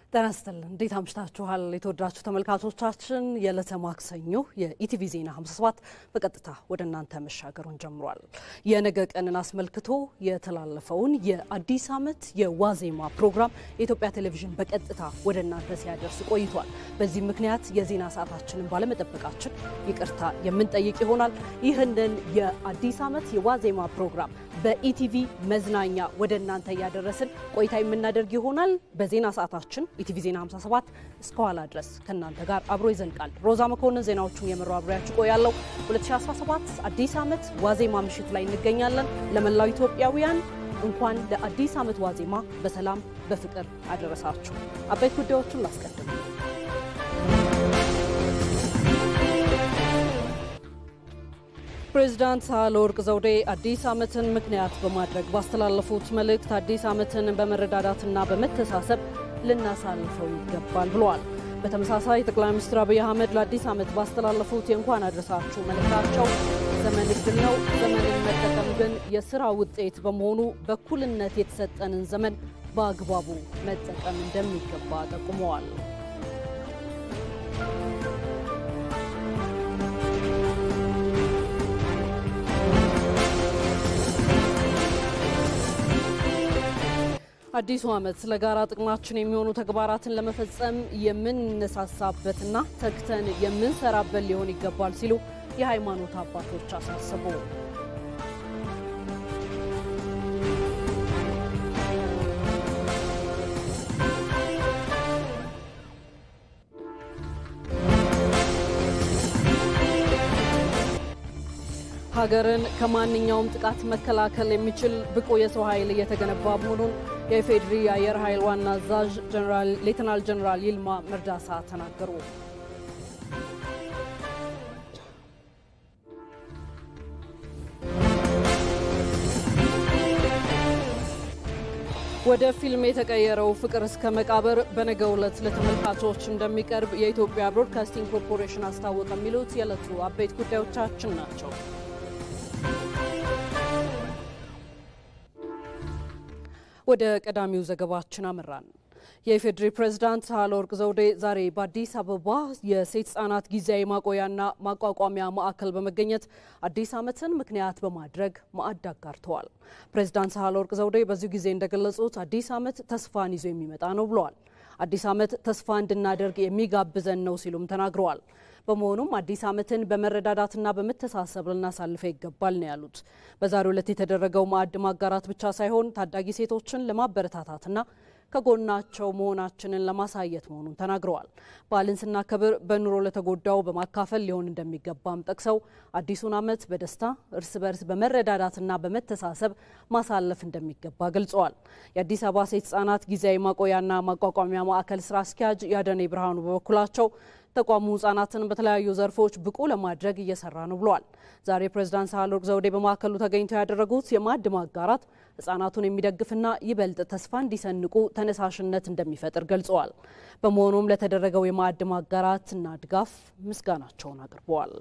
ጤና ይስጥልን እንዴት አምሽታችኋል? የተወደዳችሁ ተመልካቾቻችን የዕለተ ማክሰኞ የኢቲቪ ዜና 57 በቀጥታ ወደ እናንተ መሻገሩን ጀምሯል። የነገ ቀንን አስመልክቶ የተላለፈውን የአዲስ ዓመት የዋዜማ ፕሮግራም የኢትዮጵያ ቴሌቪዥን በቀጥታ ወደ እናንተ ሲያደርስ ቆይቷል። በዚህ ምክንያት የዜና ሰዓታችንን ባለመጠበቃችን ይቅርታ የምንጠይቅ ይሆናል። ይህንን የአዲስ ዓመት የዋዜማ ፕሮግራም በኢቲቪ መዝናኛ ወደ እናንተ እያደረስን ቆይታ የምናደርግ ይሆናል። በዜና ሰዓታችን ኢቲቪ ዜና 57 እስከ ኋላ ድረስ ከእናንተ ጋር አብሮ ይዘልቃል። ሮዛ መኮንን ዜናዎቹን የመራው አብሬያችሁ ቆያለሁ። 2017 አዲስ ዓመት ዋዜማ ምሽት ላይ እንገኛለን። ለመላው ኢትዮጵያውያን እንኳን ለአዲስ ዓመት ዋዜማ በሰላም በፍቅር አደረሳችሁ። አበይት ጉዳዮቹን ላስቀድም። ፕሬዚዳንት ሳህለወርቅ ዘውዴ አዲስ ዓመትን ምክንያት በማድረግ ባስተላለፉት መልእክት አዲስ ዓመትን በመረዳዳትና በመተሳሰብ ልናሳልፈው ይገባል ብለዋል። በተመሳሳይ ጠቅላይ ሚኒስትር አብይ አህመድ ለአዲስ ዓመት ባስተላለፉት የእንኳን አድረሳችሁ መልእክታቸው ዘመን እድል ነው፣ ዘመንን መጠቀም ግን የስራ ውጤት በመሆኑ በእኩልነት የተሰጠንን ዘመን በአግባቡ መጠቀም እንደሚገባ ጠቁመዋል። አዲሱ ዓመት ለጋራ ጥቅማችን የሚሆኑ ተግባራትን ለመፈጸም የምንነሳሳበትና ተግተን የምንሰራበት ሊሆን ይገባል ሲሉ የሃይማኖት አባቶች አሳሰቡ። ሀገርን ከማንኛውም ጥቃት መከላከል የሚችል ብቁ የሰው ኃይል እየተገነባ መሆኑን የኢፌዴሪ የአየር ኃይል ዋና አዛዥ ሌተናል ጀኔራል ይልማ መርዳሳ ተናገሩ። ወደ ፊልም የተቀየረው ፍቅር እስከ መቃብር በነገው ዕለት ለተመልካቾች እንደሚቀርብ የኢትዮጵያ ብሮድካስቲንግ ኮርፖሬሽን አስታወቀ። የሚሉት የዕለቱ አበይት ጉዳዮቻችን ናቸው። ወደ ቀዳሚው ዘገባችን አመራን። የኢፌዴሪ ፕሬዝዳንት ሳህለወርቅ ዘውዴ ዛሬ በአዲስ አበባ የሴት ህጻናት ጊዜያዊ ማቆያና ማቋቋሚያ ማዕከል በመገኘት አዲስ ዓመትን ምክንያት በማድረግ ማዕድ አጋርተዋል። ፕሬዝዳንት ሳህለወርቅ ዘውዴ በዚሁ ጊዜ እንደገለጹት አዲስ ዓመት ተስፋን ይዞ የሚመጣ ነው ብለዋል። አዲስ ዓመት ተስፋ እንድናደርግ የሚጋብዘን ነው ሲሉም ተናግረዋል። በመሆኑም አዲስ ዓመትን በመረዳዳትና በመተሳሰብ ልናሳልፈው ይገባል ነው ያሉት። በዛሬው ዕለት የተደረገው ማዕድ ማጋራት ብቻ ሳይሆን ታዳጊ ሴቶችን ለማበረታታትና ከጎናቸው መሆናችንን ለማሳየት መሆኑን ተናግረዋል። በዓልን ስናከብር በኑሮ ለተጎዳው በማካፈል ሊሆን እንደሚገባም ጠቅሰው አዲሱን ዓመት በደስታ እርስ በርስ በመረዳዳትና በመተሳሰብ ማሳለፍ እንደሚገባ ገልጸዋል። የአዲስ አበባ ሴት ህጻናት ጊዜያዊ ማቆያና ማቋቋሚያ ማዕከል ስራ አስኪያጅ ያደኔ ብርሃኑ በበኩላቸው ተቋሙ ህጻናትን በተለያዩ ዘርፎች ብቁ ለማድረግ እየሰራ ነው ብለዋል። ዛሬ ፕሬዝዳንት ሳህለወርቅ ዘውዴ በማዕከሉ ተገኝተው ያደረጉት የማዕድ ማጋራት ህጻናቱን የሚደግፍና ይበልጥ ተስፋ እንዲሰንቁ ተነሳሽነት እንደሚፈጥር ገልጸዋል። በመሆኑም ለተደረገው የማዕድ ማጋራትና ድጋፍ ምስጋናቸውን አቅርበዋል።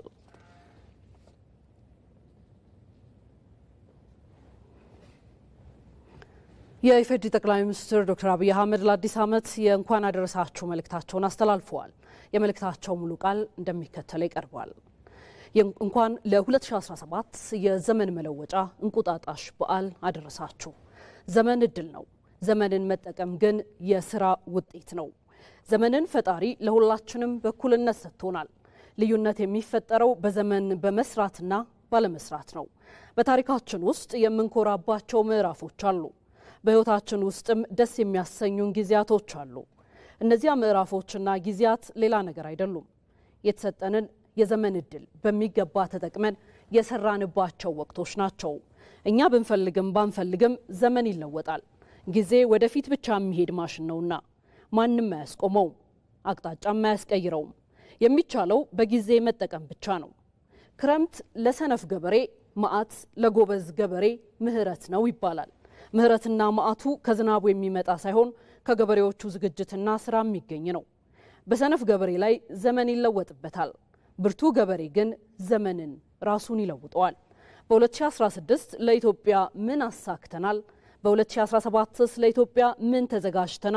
የኢፌዴሪ ጠቅላይ ሚኒስትር ዶክተር አብይ አህመድ ለአዲስ ዓመት የእንኳን አደረሳችሁ መልእክታቸውን አስተላልፈዋል። የመልእክታቸው ሙሉ ቃል እንደሚከተለው ይቀርባል። እንኳን ለ2017 የዘመን መለወጫ እንቁጣጣሽ በዓል አደረሳችሁ። ዘመን እድል ነው። ዘመንን መጠቀም ግን የስራ ውጤት ነው። ዘመንን ፈጣሪ ለሁላችንም በእኩልነት ሰጥቶናል። ልዩነት የሚፈጠረው በዘመን በመስራትና ባለመስራት ነው። በታሪካችን ውስጥ የምንኮራባቸው ምዕራፎች አሉ። በሕይወታችን ውስጥም ደስ የሚያሰኙን ጊዜያቶች አሉ። እነዚያ ምዕራፎችና ጊዜያት ሌላ ነገር አይደሉም። የተሰጠንን የዘመን እድል በሚገባ ተጠቅመን የሰራንባቸው ወቅቶች ናቸው። እኛ ብንፈልግም ባንፈልግም ዘመን ይለወጣል። ጊዜ ወደፊት ብቻ የሚሄድ ማሽን ነውና ማንም አያስቆመውም፣ አቅጣጫም አያስቀይረውም። የሚቻለው በጊዜ መጠቀም ብቻ ነው። ክረምት ለሰነፍ ገበሬ፣ መዓት ለጎበዝ ገበሬ ምህረት ነው ይባላል። ምህረትና መዓቱ ከዝናቡ የሚመጣ ሳይሆን ከገበሬዎቹ ዝግጅትና ስራ የሚገኝ ነው። በሰነፍ ገበሬ ላይ ዘመን ይለወጥበታል። ብርቱ ገበሬ ግን ዘመንን ራሱን ይለውጠዋል። በ2016 ለኢትዮጵያ ምን አሳክተናል? በ2017ስ ለኢትዮጵያ ምን ተዘጋጅተናል?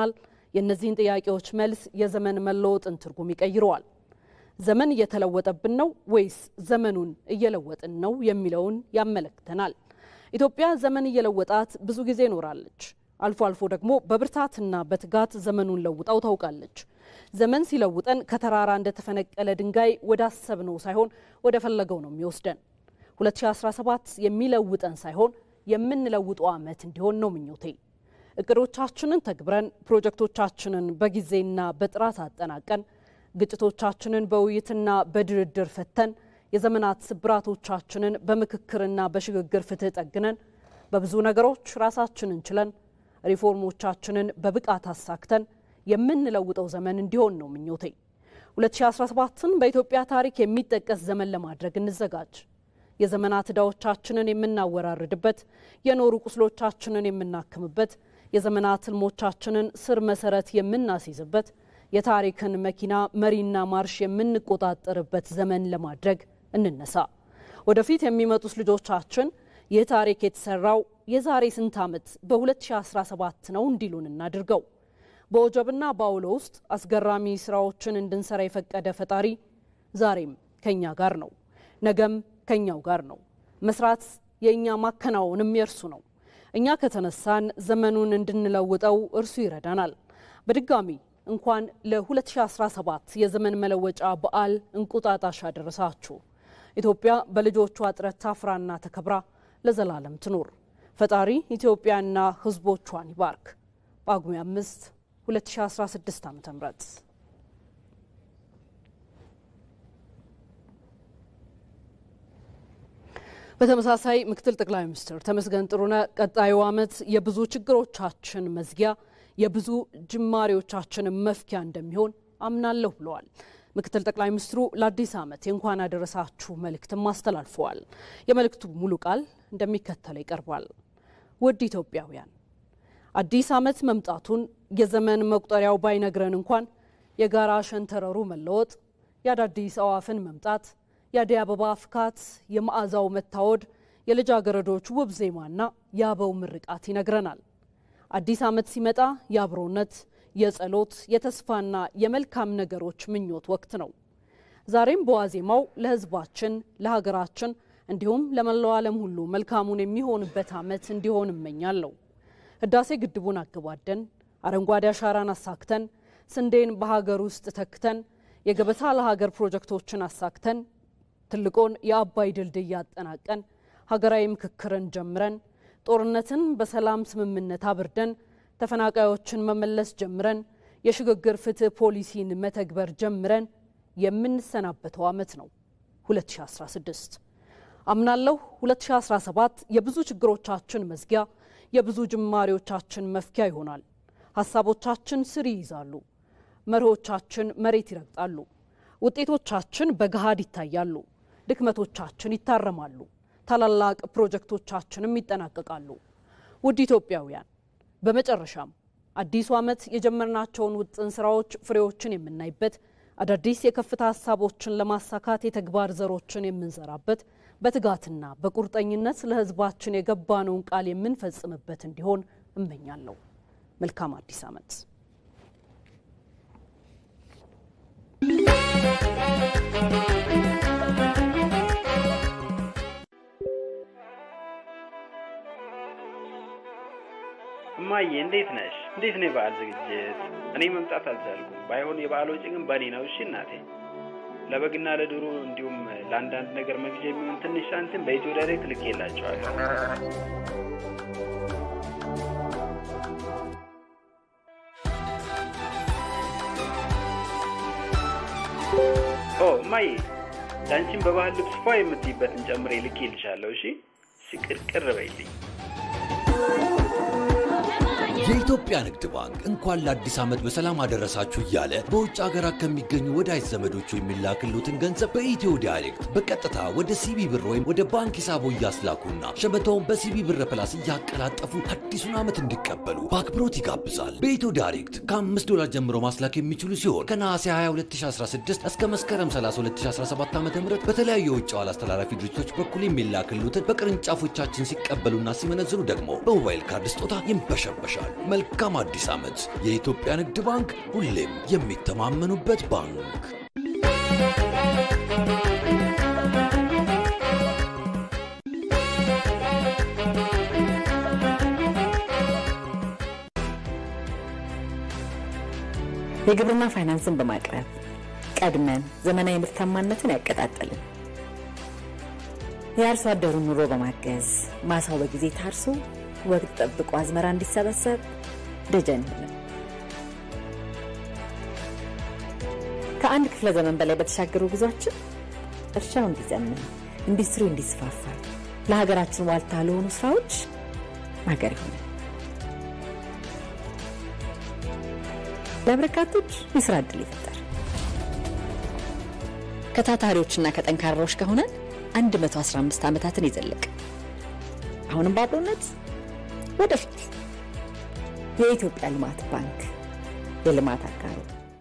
የእነዚህን ጥያቄዎች መልስ የዘመን መለወጥን ትርጉም ይቀይረዋል። ዘመን እየተለወጠብን ነው ወይስ ዘመኑን እየለወጥን ነው የሚለውን ያመለክተናል። ኢትዮጵያ ዘመን እየለወጣት ብዙ ጊዜ ኖራለች። አልፎ አልፎ ደግሞ በብርታትና በትጋት ዘመኑን ለውጣው ታውቃለች። ዘመን ሲለውጠን ከተራራ እንደተፈነቀለ ድንጋይ ወዳሰብነው ሳይሆን ወደ ፈለገው ነው የሚወስደን። 2017 የሚለውጠን ሳይሆን የምንለውጠው ዓመት እንዲሆን ነው ምኞቴ። እቅዶቻችንን ተግብረን ፕሮጀክቶቻችንን በጊዜና በጥራት አጠናቀን ግጭቶቻችንን በውይይትና በድርድር ፈተን የዘመናት ስብራቶቻችንን በምክክርና በሽግግር ፍትህ ጠግነን በብዙ ነገሮች ራሳችንን ችለን ሪፎርሞቻችንን በብቃት አሳክተን የምንለውጠው ዘመን እንዲሆን ነው ምኞቴ። 2017ን በኢትዮጵያ ታሪክ የሚጠቀስ ዘመን ለማድረግ እንዘጋጅ። የዘመናት ዕዳዎቻችንን የምናወራርድበት፣ የኖሩ ቁስሎቻችንን የምናክምበት፣ የዘመናት ህልሞቻችንን ስር መሰረት የምናስይዝበት፣ የታሪክን መኪና መሪና ማርሽ የምንቆጣጠርበት ዘመን ለማድረግ እንነሳ። ወደፊት የሚመጡት ልጆቻችን ይህ ታሪክ የተሰራው የዛሬ ስንት ዓመት በ2017 ነው እንዲሉን እናድርገው። በወጀብና በአውሎ ውስጥ አስገራሚ ስራዎችን እንድንሰራ የፈቀደ ፈጣሪ ዛሬም ከኛ ጋር ነው፣ ነገም ከኛው ጋር ነው። መስራት የእኛ ማከናወንም የእርሱ ነው። እኛ ከተነሳን ዘመኑን እንድንለውጠው እርሱ ይረዳናል። በድጋሚ እንኳን ለ2017 የዘመን መለወጫ በዓል እንቁጣጣሽ አደረሳችሁ። ኢትዮጵያ በልጆቿ ጥረት ታፍራና ተከብራ ለዘላለም ትኖር። ፈጣሪ ኢትዮጵያና ሕዝቦቿን ይባርክ። ጳጉሜ 5 2016 ዓ.ም በተመሳሳይ ምክትል ጠቅላይ ሚኒስትር ተመስገን ጥሩነህ ቀጣዩ ዓመት የብዙ ችግሮቻችን መዝጊያ የብዙ ጅማሬዎቻችን መፍኪያ እንደሚሆን አምናለሁ ብለዋል። ምክትል ጠቅላይ ሚኒስትሩ ለአዲስ ዓመት የእንኳን አደረሳችሁ መልእክትም አስተላልፈዋል። የመልእክቱ ሙሉ ቃል እንደሚከተለው ይቀርባል። ውድ ኢትዮጵያውያን አዲስ ዓመት መምጣቱን የዘመን መቁጠሪያው ባይነግረን እንኳን የጋራ ሸንተረሩ መለወጥ፣ የአዳዲስ አዋፍን መምጣት፣ የአደይ አበባ ፍካት፣ የመዓዛው መታወድ፣ የልጃገረዶች ውብ ዜማና የአበው ምርቃት ይነግረናል። አዲስ ዓመት ሲመጣ የአብሮነት፣ የጸሎት፣ የተስፋና የመልካም ነገሮች ምኞት ወቅት ነው። ዛሬም በዋዜማው ለሕዝባችን፣ ለሀገራችን እንዲሁም ለመላው ዓለም ሁሉ መልካሙን የሚሆንበት ዓመት እንዲሆን እመኛለሁ። ህዳሴ ግድቡን አገባደን አረንጓዴ አሻራን አሳክተን ስንዴን በሀገር ውስጥ ተክተን የገበታ ለሀገር ፕሮጀክቶችን አሳክተን ትልቁን የአባይ ድልድይ አጠናቀን ሀገራዊ ምክክርን ጀምረን ጦርነትን በሰላም ስምምነት አብርደን ተፈናቃዮችን መመለስ ጀምረን የሽግግር ፍትህ ፖሊሲን መተግበር ጀምረን የምንሰናበተው ዓመት ነው 2016። አምናለሁ 2017 የብዙ ችግሮቻችን መዝጊያ የብዙ ጅማሬዎቻችን መፍኪያ ይሆናል። ሀሳቦቻችን ስር ይይዛሉ። መርሆቻችን መሬት ይረግጣሉ። ውጤቶቻችን በገሃድ ይታያሉ። ድክመቶቻችን ይታረማሉ። ታላላቅ ፕሮጀክቶቻችንም ይጠናቀቃሉ። ውድ ኢትዮጵያውያን፣ በመጨረሻም አዲሱ ዓመት የጀመርናቸውን ውጥን ስራዎች ፍሬዎችን የምናይበት፣ አዳዲስ የከፍታ ሀሳቦችን ለማሳካት የተግባር ዘሮችን የምንዘራበት በትጋትና በቁርጠኝነት ለሕዝባችን የገባነውን ቃል የምንፈጽምበት እንዲሆን እመኛለሁ። መልካም አዲስ ዓመት። እማዬ እንዴት ነሽ? እንዴት ነው የበዓል ዝግጅት? እኔ መምጣት አልቻልኩም። ባይሆን የበዓል ወጪ ግን በእኔ ነው። እሺ እናቴ። ለበግና ለዶሮ እንዲሁም ለአንዳንድ ነገር መግዣ የሚሆን ትንሽ ሳንቲም በኢትዮ ዳይሬክት ልኬላቸዋለሁ። ኦ እማዬ፣ ለአንቺም በባህል ልብስ ፏ የምትይበትን ጨምሬ ልኬልሻለሁ። እሺ ሽቅርቅር በይልኝ። የኢትዮጵያ ንግድ ባንክ እንኳን ለአዲስ ዓመት በሰላም አደረሳችሁ እያለ በውጭ ሀገራት ከሚገኙ ወዳጅ ዘመዶቹ የሚላክሉትን ገንዘብ በኢትዮ ዳይሬክት በቀጥታ ወደ ሲቢ ብር ወይም ወደ ባንክ ሂሳቦ እያስላኩና ሸመታውን በሲቢ ብር ፕላስ እያቀላጠፉ አዲሱን ዓመት እንዲቀበሉ በአክብሮት ይጋብዛል። በኢትዮ ዳይሬክት ከ5 ዶላር ጀምሮ ማስላክ የሚችሉ ሲሆን ከነሐሴ 22 2016 እስከ መስከረም 30 2017 ዓ ም በተለያዩ የውጭ ኋላ አስተላላፊ ድርጅቶች በኩል የሚላክሉትን በቅርንጫፎቻችን ሲቀበሉና ሲመነዝሩ ደግሞ በሞባይል ካርድ ስጦታ ይንበሸበሻሉ። መልካም አዲስ ዓመት። የኢትዮጵያ ንግድ ባንክ ሁሌም የሚተማመኑበት ባንክ። የግብርና ፋይናንስን በማቅረብ ቀድመን ዘመናዊ ምርታማነትን ያቀጣጠልን የአርሶ አደሩን ኑሮ በማገዝ ማሳው በጊዜ ታርሶ ወቅት ጠብቆ አዝመራ እንዲሰበሰብ ደጀን ሆነ። ከአንድ ክፍለ ዘመን በላይ በተሻገሩ ጉዟችን እርሻው እንዲዘምን፣ ኢንዱስትሪው እንዲስፋፋ፣ ለሀገራችን ዋልታ ለሆኑ ስራዎች ማገር ይሆናል። ለበርካቶች የስራ ዕድል ይፈጠር። ከታታሪዎችና ከጠንካራዎች ከሆነን 115 ዓመታትን የዘለቅ አሁንም በአብሮነት ወደፊት የኢትዮጵያ ልማት ባንክ የልማት አጋሩ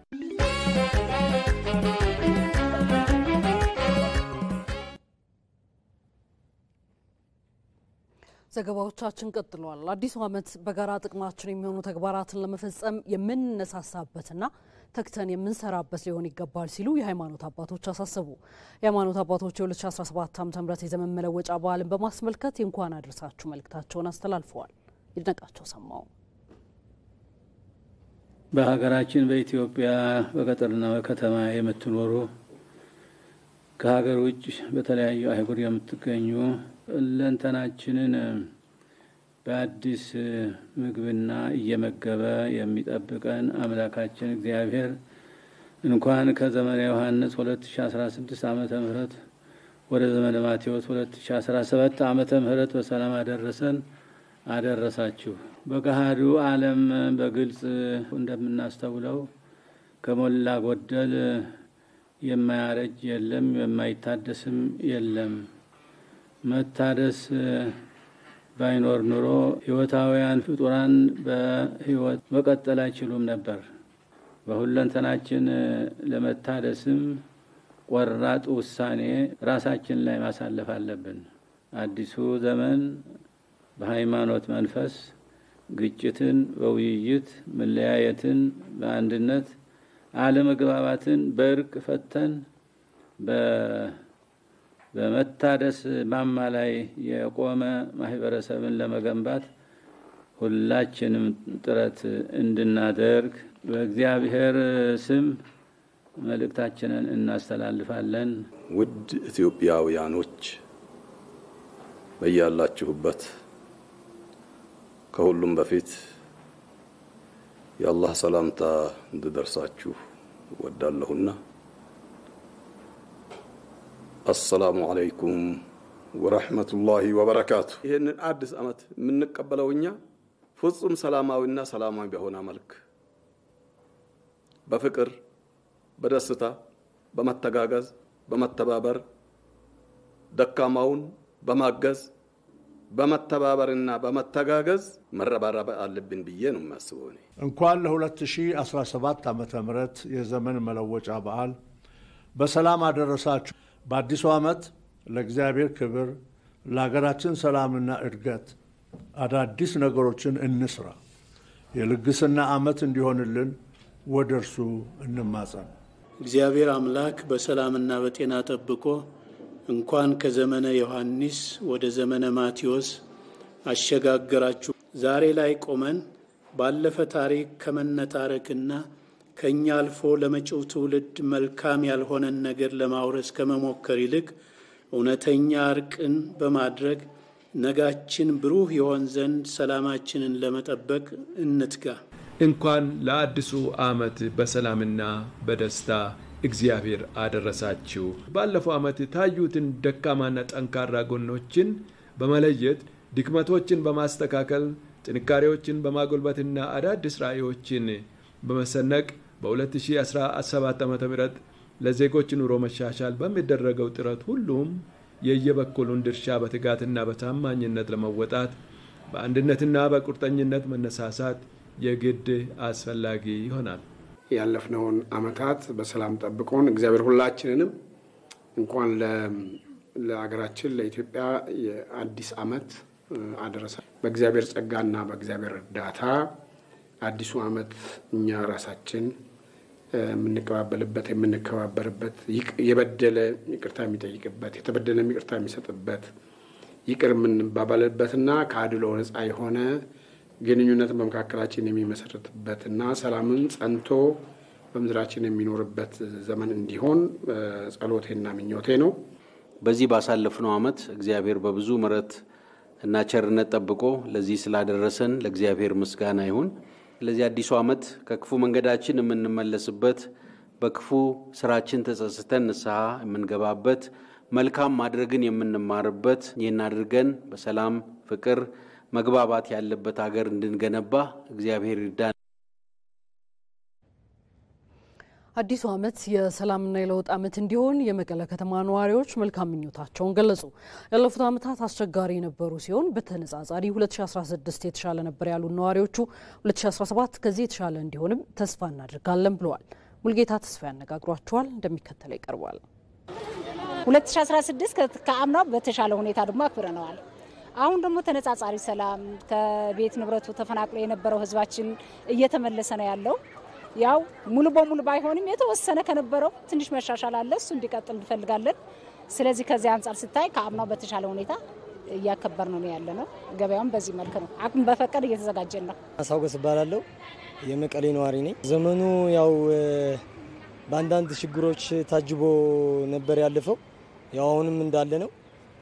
ዘገባዎቻችን ቀጥለዋል። አዲሱ ዓመት በጋራ ጥቅማችን የሚሆኑ ተግባራትን ለመፈጸም የምንነሳሳበትና ተግተን የምንሰራበት ሊሆን ይገባል ሲሉ የሃይማኖት አባቶች አሳሰቡ። የሃይማኖት አባቶች የ2017 ዓ ም የዘመን መለወጫ በዓልን በማስመልከት የእንኳን አድርሳችሁ መልእክታቸውን አስተላልፈዋል። ይድነቃቸው ሰማው በሀገራችን በኢትዮጵያ በገጠርና በከተማ የምትኖሩ ከሀገር ውጭ በተለያዩ አህጉር የምትገኙ ሁለንተናችንን በአዲስ ምግብና እየመገበ የሚጠብቀን አምላካችን እግዚአብሔር እንኳን ከዘመነ ዮሐንስ 2016 ዓመተ ምህረት ወደ ዘመነ ማቴዎስ 2017 ዓመተ ምህረት በሰላም አደረሰን አደረሳችሁ። በገሃዱ ዓለም በግልጽ እንደምናስተውለው ከሞላ ጎደል የማያረጅ የለም፣ የማይታደስም የለም። መታደስ ባይኖር ኑሮ ሕይወታውያን ፍጡራን በሕይወት መቀጠል አይችሉም ነበር። በሁለንተናችን ለመታደስም ቆራጥ ውሳኔ ራሳችን ላይ ማሳለፍ አለብን። አዲሱ ዘመን በሃይማኖት መንፈስ ግጭትን በውይይት መለያየትን በአንድነት አለመግባባትን በእርቅ ፈተን በመታደስ ማማ ላይ የቆመ ማህበረሰብን ለመገንባት ሁላችንም ጥረት እንድናደርግ በእግዚአብሔር ስም መልእክታችንን እናስተላልፋለን። ውድ ኢትዮጵያውያኖች በያላችሁበት ከሁሉም በፊት የአላህ ሰላምታ እንድደርሳችሁ እወዳለሁና አሰላሙ አለይኩም ወረሕመቱላሂ ወበረካቱ። ይህንን አዲስ ዓመት የምንቀበለው እኛ ፍጹም ሰላማዊና ሰላማዊ በሆነ መልክ በፍቅር፣ በደስታ፣ በመተጋገዝ፣ በመተባበር ደካማውን በማገዝ በመተባበርና በመተጋገዝ መረባረብ አለብን ብዬ ነው የሚያስበው። እኔ እንኳን ለ2017 ዓመተ ምህረት የዘመን መለወጫ በዓል በሰላም አደረሳችሁ። በአዲሱ ዓመት ለእግዚአብሔር ክብር፣ ለሀገራችን ሰላምና እድገት አዳዲስ ነገሮችን እንስራ። የልግስና ዓመት እንዲሆንልን ወደ እርሱ እንማጸን። እግዚአብሔር አምላክ በሰላምና በጤና ጠብቆ እንኳን ከዘመነ ዮሐንስ ወደ ዘመነ ማቴዎስ አሸጋገራችሁ። ዛሬ ላይ ቆመን ባለፈ ታሪክ ከመነታረክና ከእኛ አልፎ ለመጪው ትውልድ መልካም ያልሆነን ነገር ለማውረስ ከመሞከር ይልቅ እውነተኛ እርቅን በማድረግ ነጋችን ብሩህ ይሆን ዘንድ ሰላማችንን ለመጠበቅ እንትጋ። እንኳን ለአዲሱ ዓመት በሰላምና በደስታ እግዚአብሔር አደረሳችሁ። ባለፈው ዓመት የታዩትን ደካማና ጠንካራ ጎኖችን በመለየት ድክመቶችን በማስተካከል ጥንካሬዎችን በማጎልበትና አዳዲስ ራዕዮችን በመሰነቅ በ2017 ዓ ም ለዜጎች ኑሮ መሻሻል በሚደረገው ጥረት ሁሉም የየበኩሉን ድርሻ በትጋትና በታማኝነት ለመወጣት በአንድነትና በቁርጠኝነት መነሳሳት የግድ አስፈላጊ ይሆናል። ያለፍነውን ዓመታት በሰላም ጠብቆን እግዚአብሔር ሁላችንንም እንኳን ለሀገራችን ለኢትዮጵያ የአዲስ ዓመት አደረሰ። በእግዚአብሔር ጸጋና በእግዚአብሔር እርዳታ አዲሱ ዓመት እኛ ራሳችን የምንቀባበልበት የምንከባበርበት፣ የበደለ ይቅርታ የሚጠይቅበት፣ የተበደለ ይቅርታ የሚሰጥበት፣ ይቅር የምንባባልበትና ከአድሎ ነፃ የሆነ ግንኙነት በመካከላችን የሚመሰረትበትና ሰላምን ጸንቶ በምድራችን የሚኖርበት ዘመን እንዲሆን ጸሎቴና ምኞቴ ነው። በዚህ ባሳለፍነው ዓመት እግዚአብሔር በብዙ ምሕረት እና ቸርነት ጠብቆ ለዚህ ስላደረሰን ለእግዚአብሔር ምስጋና ይሁን። ስለዚህ አዲሱ ዓመት ከክፉ መንገዳችን የምንመለስበት፣ በክፉ ስራችን ተጸጽተን ንስሐ የምንገባበት፣ መልካም ማድረግን የምንማርበት፣ ይህን አድርገን በሰላም ፍቅር፣ መግባባት ያለበት ሀገር እንድንገነባ እግዚአብሔር ይርዳን። አዲሱ ዓመት የሰላምና የለውጥ ዓመት እንዲሆን የመቀለ ከተማ ነዋሪዎች መልካም ምኞታቸውን ገለጹ። ያለፉት ዓመታት አስቸጋሪ የነበሩ ሲሆን በተነጻጻሪ 2016 የተሻለ ነበር ያሉት ነዋሪዎቹ 2017 ከዚህ የተሻለ እንዲሆንም ተስፋ እናደርጋለን ብለዋል። ሙልጌታ ተስፋ ያነጋግሯቸዋል፣ እንደሚከተለው ይቀርባል። 2016 ከአምናው በተሻለ ሁኔታ ደግሞ አክብረነዋል። አሁን ደግሞ ተነጻጻሪ ሰላም ከቤት ንብረቱ ተፈናቅሎ የነበረው ህዝባችን እየተመለሰ ነው ያለው ያው ሙሉ በሙሉ ባይሆንም የተወሰነ ከነበረው ትንሽ መሻሻል አለ። እሱ እንዲቀጥል እንፈልጋለን። ስለዚህ ከዚህ አንጻር ስታይ ከአምናው በተሻለ ሁኔታ እያከበር ነው ያለ ነው። ገበያውም በዚህ መልክ ነው። አቅም በፈቀድ እየተዘጋጀን ነው። አሳውገስ እባላለሁ። የመቀሌ ነዋሪ ነኝ። ዘመኑ ያው በአንዳንድ ችግሮች ታጅቦ ነበር ያለፈው። ያው አሁንም እንዳለ ነው።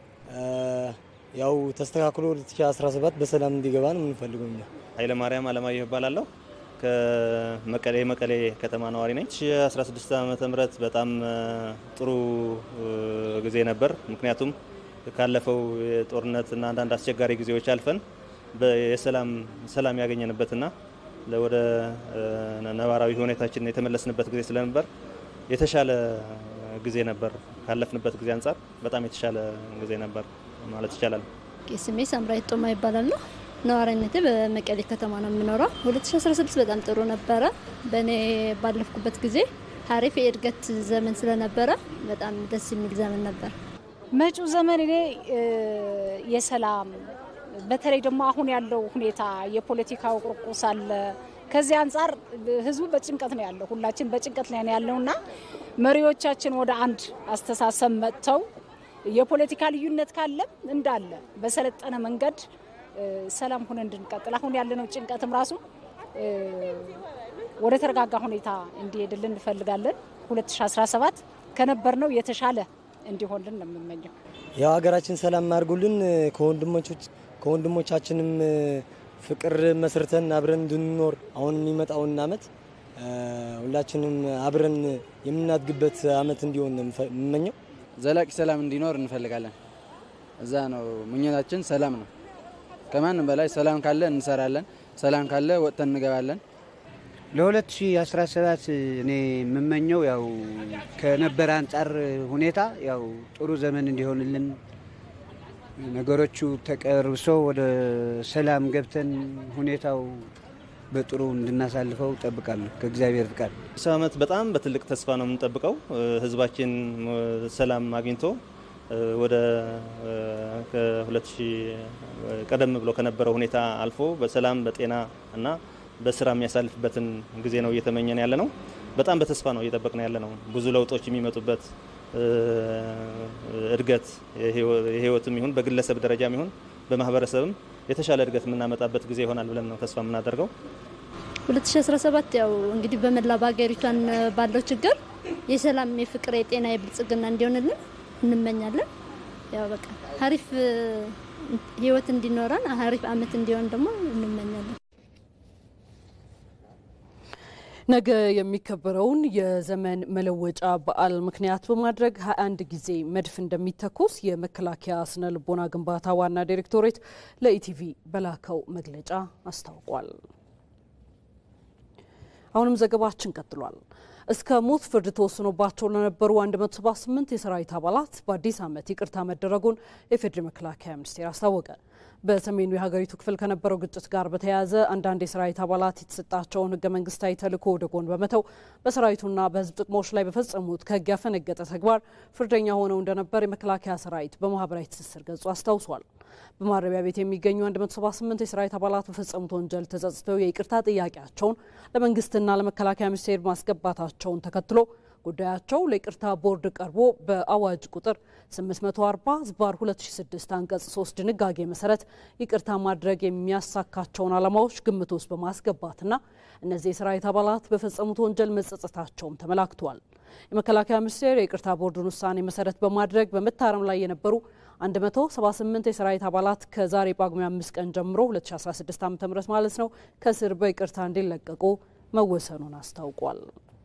ያው ተስተካክሎ 2017 በሰላም እንዲገባ ነው የምንፈልገው። ኃይለማርያም አለማየሁ እባላለሁ ከመቀሌ መቀሌ ከተማ ነዋሪ ነኝ። 2016 ዓመተ ምህረት በጣም ጥሩ ጊዜ ነበር። ምክንያቱም ካለፈው የጦርነትና አንዳንድ አስቸጋሪ ጊዜዎች አልፈን የሰላም ሰላም ያገኘንበትና ወደ ነባራዊ ሁኔታችን የተመለስንበት ጊዜ ስለነበር የተሻለ ጊዜ ነበር። ካለፍንበት ጊዜ አንጻር በጣም የተሻለ ጊዜ ነበር ማለት ይቻላል። ስሜ ሳምራዊት ጦማ ይባላል ነው ነዋሪነቴ በመቀሌ ከተማ ነው የምኖረው። 2016 በጣም ጥሩ ነበረ። በእኔ ባለፍኩበት ጊዜ ሀሪፍ የእድገት ዘመን ስለነበረ በጣም ደስ የሚል ዘመን ነበር። መጪው ዘመን እኔ የሰላም በተለይ ደግሞ አሁን ያለው ሁኔታ የፖለቲካው ቁርቁስ አለ። ከዚህ አንጻር ህዝቡ በጭንቀት ነው ያለው፣ ሁላችን በጭንቀት ላይ ነው ያለውና መሪዎቻችን ወደ አንድ አስተሳሰብ መጥተው የፖለቲካ ልዩነት ካለም እንዳለ በሰለጠነ መንገድ ሰላም ሆነ እንድንቀጥል አሁን ያለነው ጭንቀትም ራሱ ወደ ተረጋጋ ሁኔታ እንዲሄድልን እንፈልጋለን። 2017 ከነበርነው የተሻለ እንዲሆንልን ነው የምመኘው። ያው ሀገራችን ሰላም አድርጉልን፣ ከወንድሞቻችንም ፍቅር መስርተን አብረን እንድንኖር አሁን የሚመጣውን አመት ሁላችንም አብረን የምናድግበት አመት እንዲሆን ነው የምመኘው። ዘላቂ ሰላም እንዲኖር እንፈልጋለን። እዛ ነው ምኞታችን፣ ሰላም ነው። ከማንም በላይ ሰላም ካለ እንሰራለን፣ ሰላም ካለ ወጥተን እንገባለን። ለ2017 እኔ የምመኘው ያው ከነበረ አንጻር ሁኔታ ያው ጥሩ ዘመን እንዲሆንልን ነገሮቹ ተቀርብሶ ወደ ሰላም ገብተን ሁኔታው በጥሩ እንድናሳልፈው ጠብቃለሁ ከእግዚአብሔር ፍቃድ። ሰው ዓመት በጣም በትልቅ ተስፋ ነው የምንጠብቀው። ህዝባችን ሰላም አግኝቶ ወደ ከ2000 ቀደም ብሎ ከነበረው ሁኔታ አልፎ በሰላም በጤና እና በስራ የሚያሳልፍበትን ጊዜ ነው እየተመኘን ያለ ነው። በጣም በተስፋ ነው እየጠበቅን ያለ ነው። ብዙ ለውጦች የሚመጡበት እድገት የህይወትም ይሁን በግለሰብ ደረጃም ይሁን በማህበረሰብም የተሻለ እድገት የምናመጣበት ጊዜ ይሆናል ብለን ነው ተስፋ የምናደርገው። 2017 ያው እንግዲህ በመላ በሀገሪቷን ባለው ችግር የሰላም፣ የፍቅር፣ የጤና፣ የብልጽግና እንዲሆንልን እንመኛለን። ያው በቃ ሀሪፍ ህይወት እንዲኖረን ሀሪፍ አመት እንዲሆን ደግሞ እንመኛለን። ነገ የሚከበረውን የዘመን መለወጫ በዓል ምክንያት በማድረግ 21 ጊዜ መድፍ እንደሚተኮስ የመከላከያ ስነ ልቦና ግንባታ ዋና ዲሬክቶሬት ለኢቲቪ በላከው መግለጫ አስታውቋል። አሁንም ዘገባችን ቀጥሏል። እስከ ሞት ፍርድ ተወስኖባቸው ለነበሩ 178 የሰራዊት አባላት በአዲስ ዓመት ይቅርታ መደረጉን የፌዴሪ መከላከያ ሚኒስቴር አስታወቀ። በሰሜኑ የሀገሪቱ ክፍል ከነበረው ግጭት ጋር በተያያዘ አንዳንድ የሰራዊት አባላት የተሰጣቸውን ህገ መንግስታዊ ተልዕኮ ወደ ጎን በመተው በሰራዊቱና በህዝብ ጥቅሞች ላይ በፈጸሙት ከህግ ያፈነገጠ ተግባር ፍርደኛ ሆነው እንደነበር የመከላከያ ሰራዊት በማህበራዊ ትስስር ገጹ አስታውሷል። በማረሚያ ቤት የሚገኙ 178 የሰራዊት አባላት በፈጸሙት ወንጀል ተጸጽተው የይቅርታ ጥያቄያቸውን ለመንግስትና ለመከላከያ ሚኒስቴር ማስገባታቸውን ተከትሎ ጉዳያቸው ለይቅርታ ቦርድ ቀርቦ በአዋጅ ቁጥር 840 ዝባር 2006 አንቀጽ 3 ድንጋጌ መሰረት ይቅርታ ማድረግ የሚያሳካቸውን ዓላማዎች ግምት ውስጥ በማስገባትና እነዚህ የሰራዊት አባላት በፈጸሙት ወንጀል መጸጸታቸውም ተመላክቷል። የመከላከያ ሚኒስቴር የይቅርታ ቦርዱን ውሳኔ መሰረት በማድረግ በመታረም ላይ የነበሩ 178 የሰራዊት አባላት ከዛሬ ጳጉሜ 5 ቀን ጀምሮ 2016 ዓ ም ማለት ነው ከእስር በይቅርታ እንዲለቀቁ መወሰኑን አስታውቋል።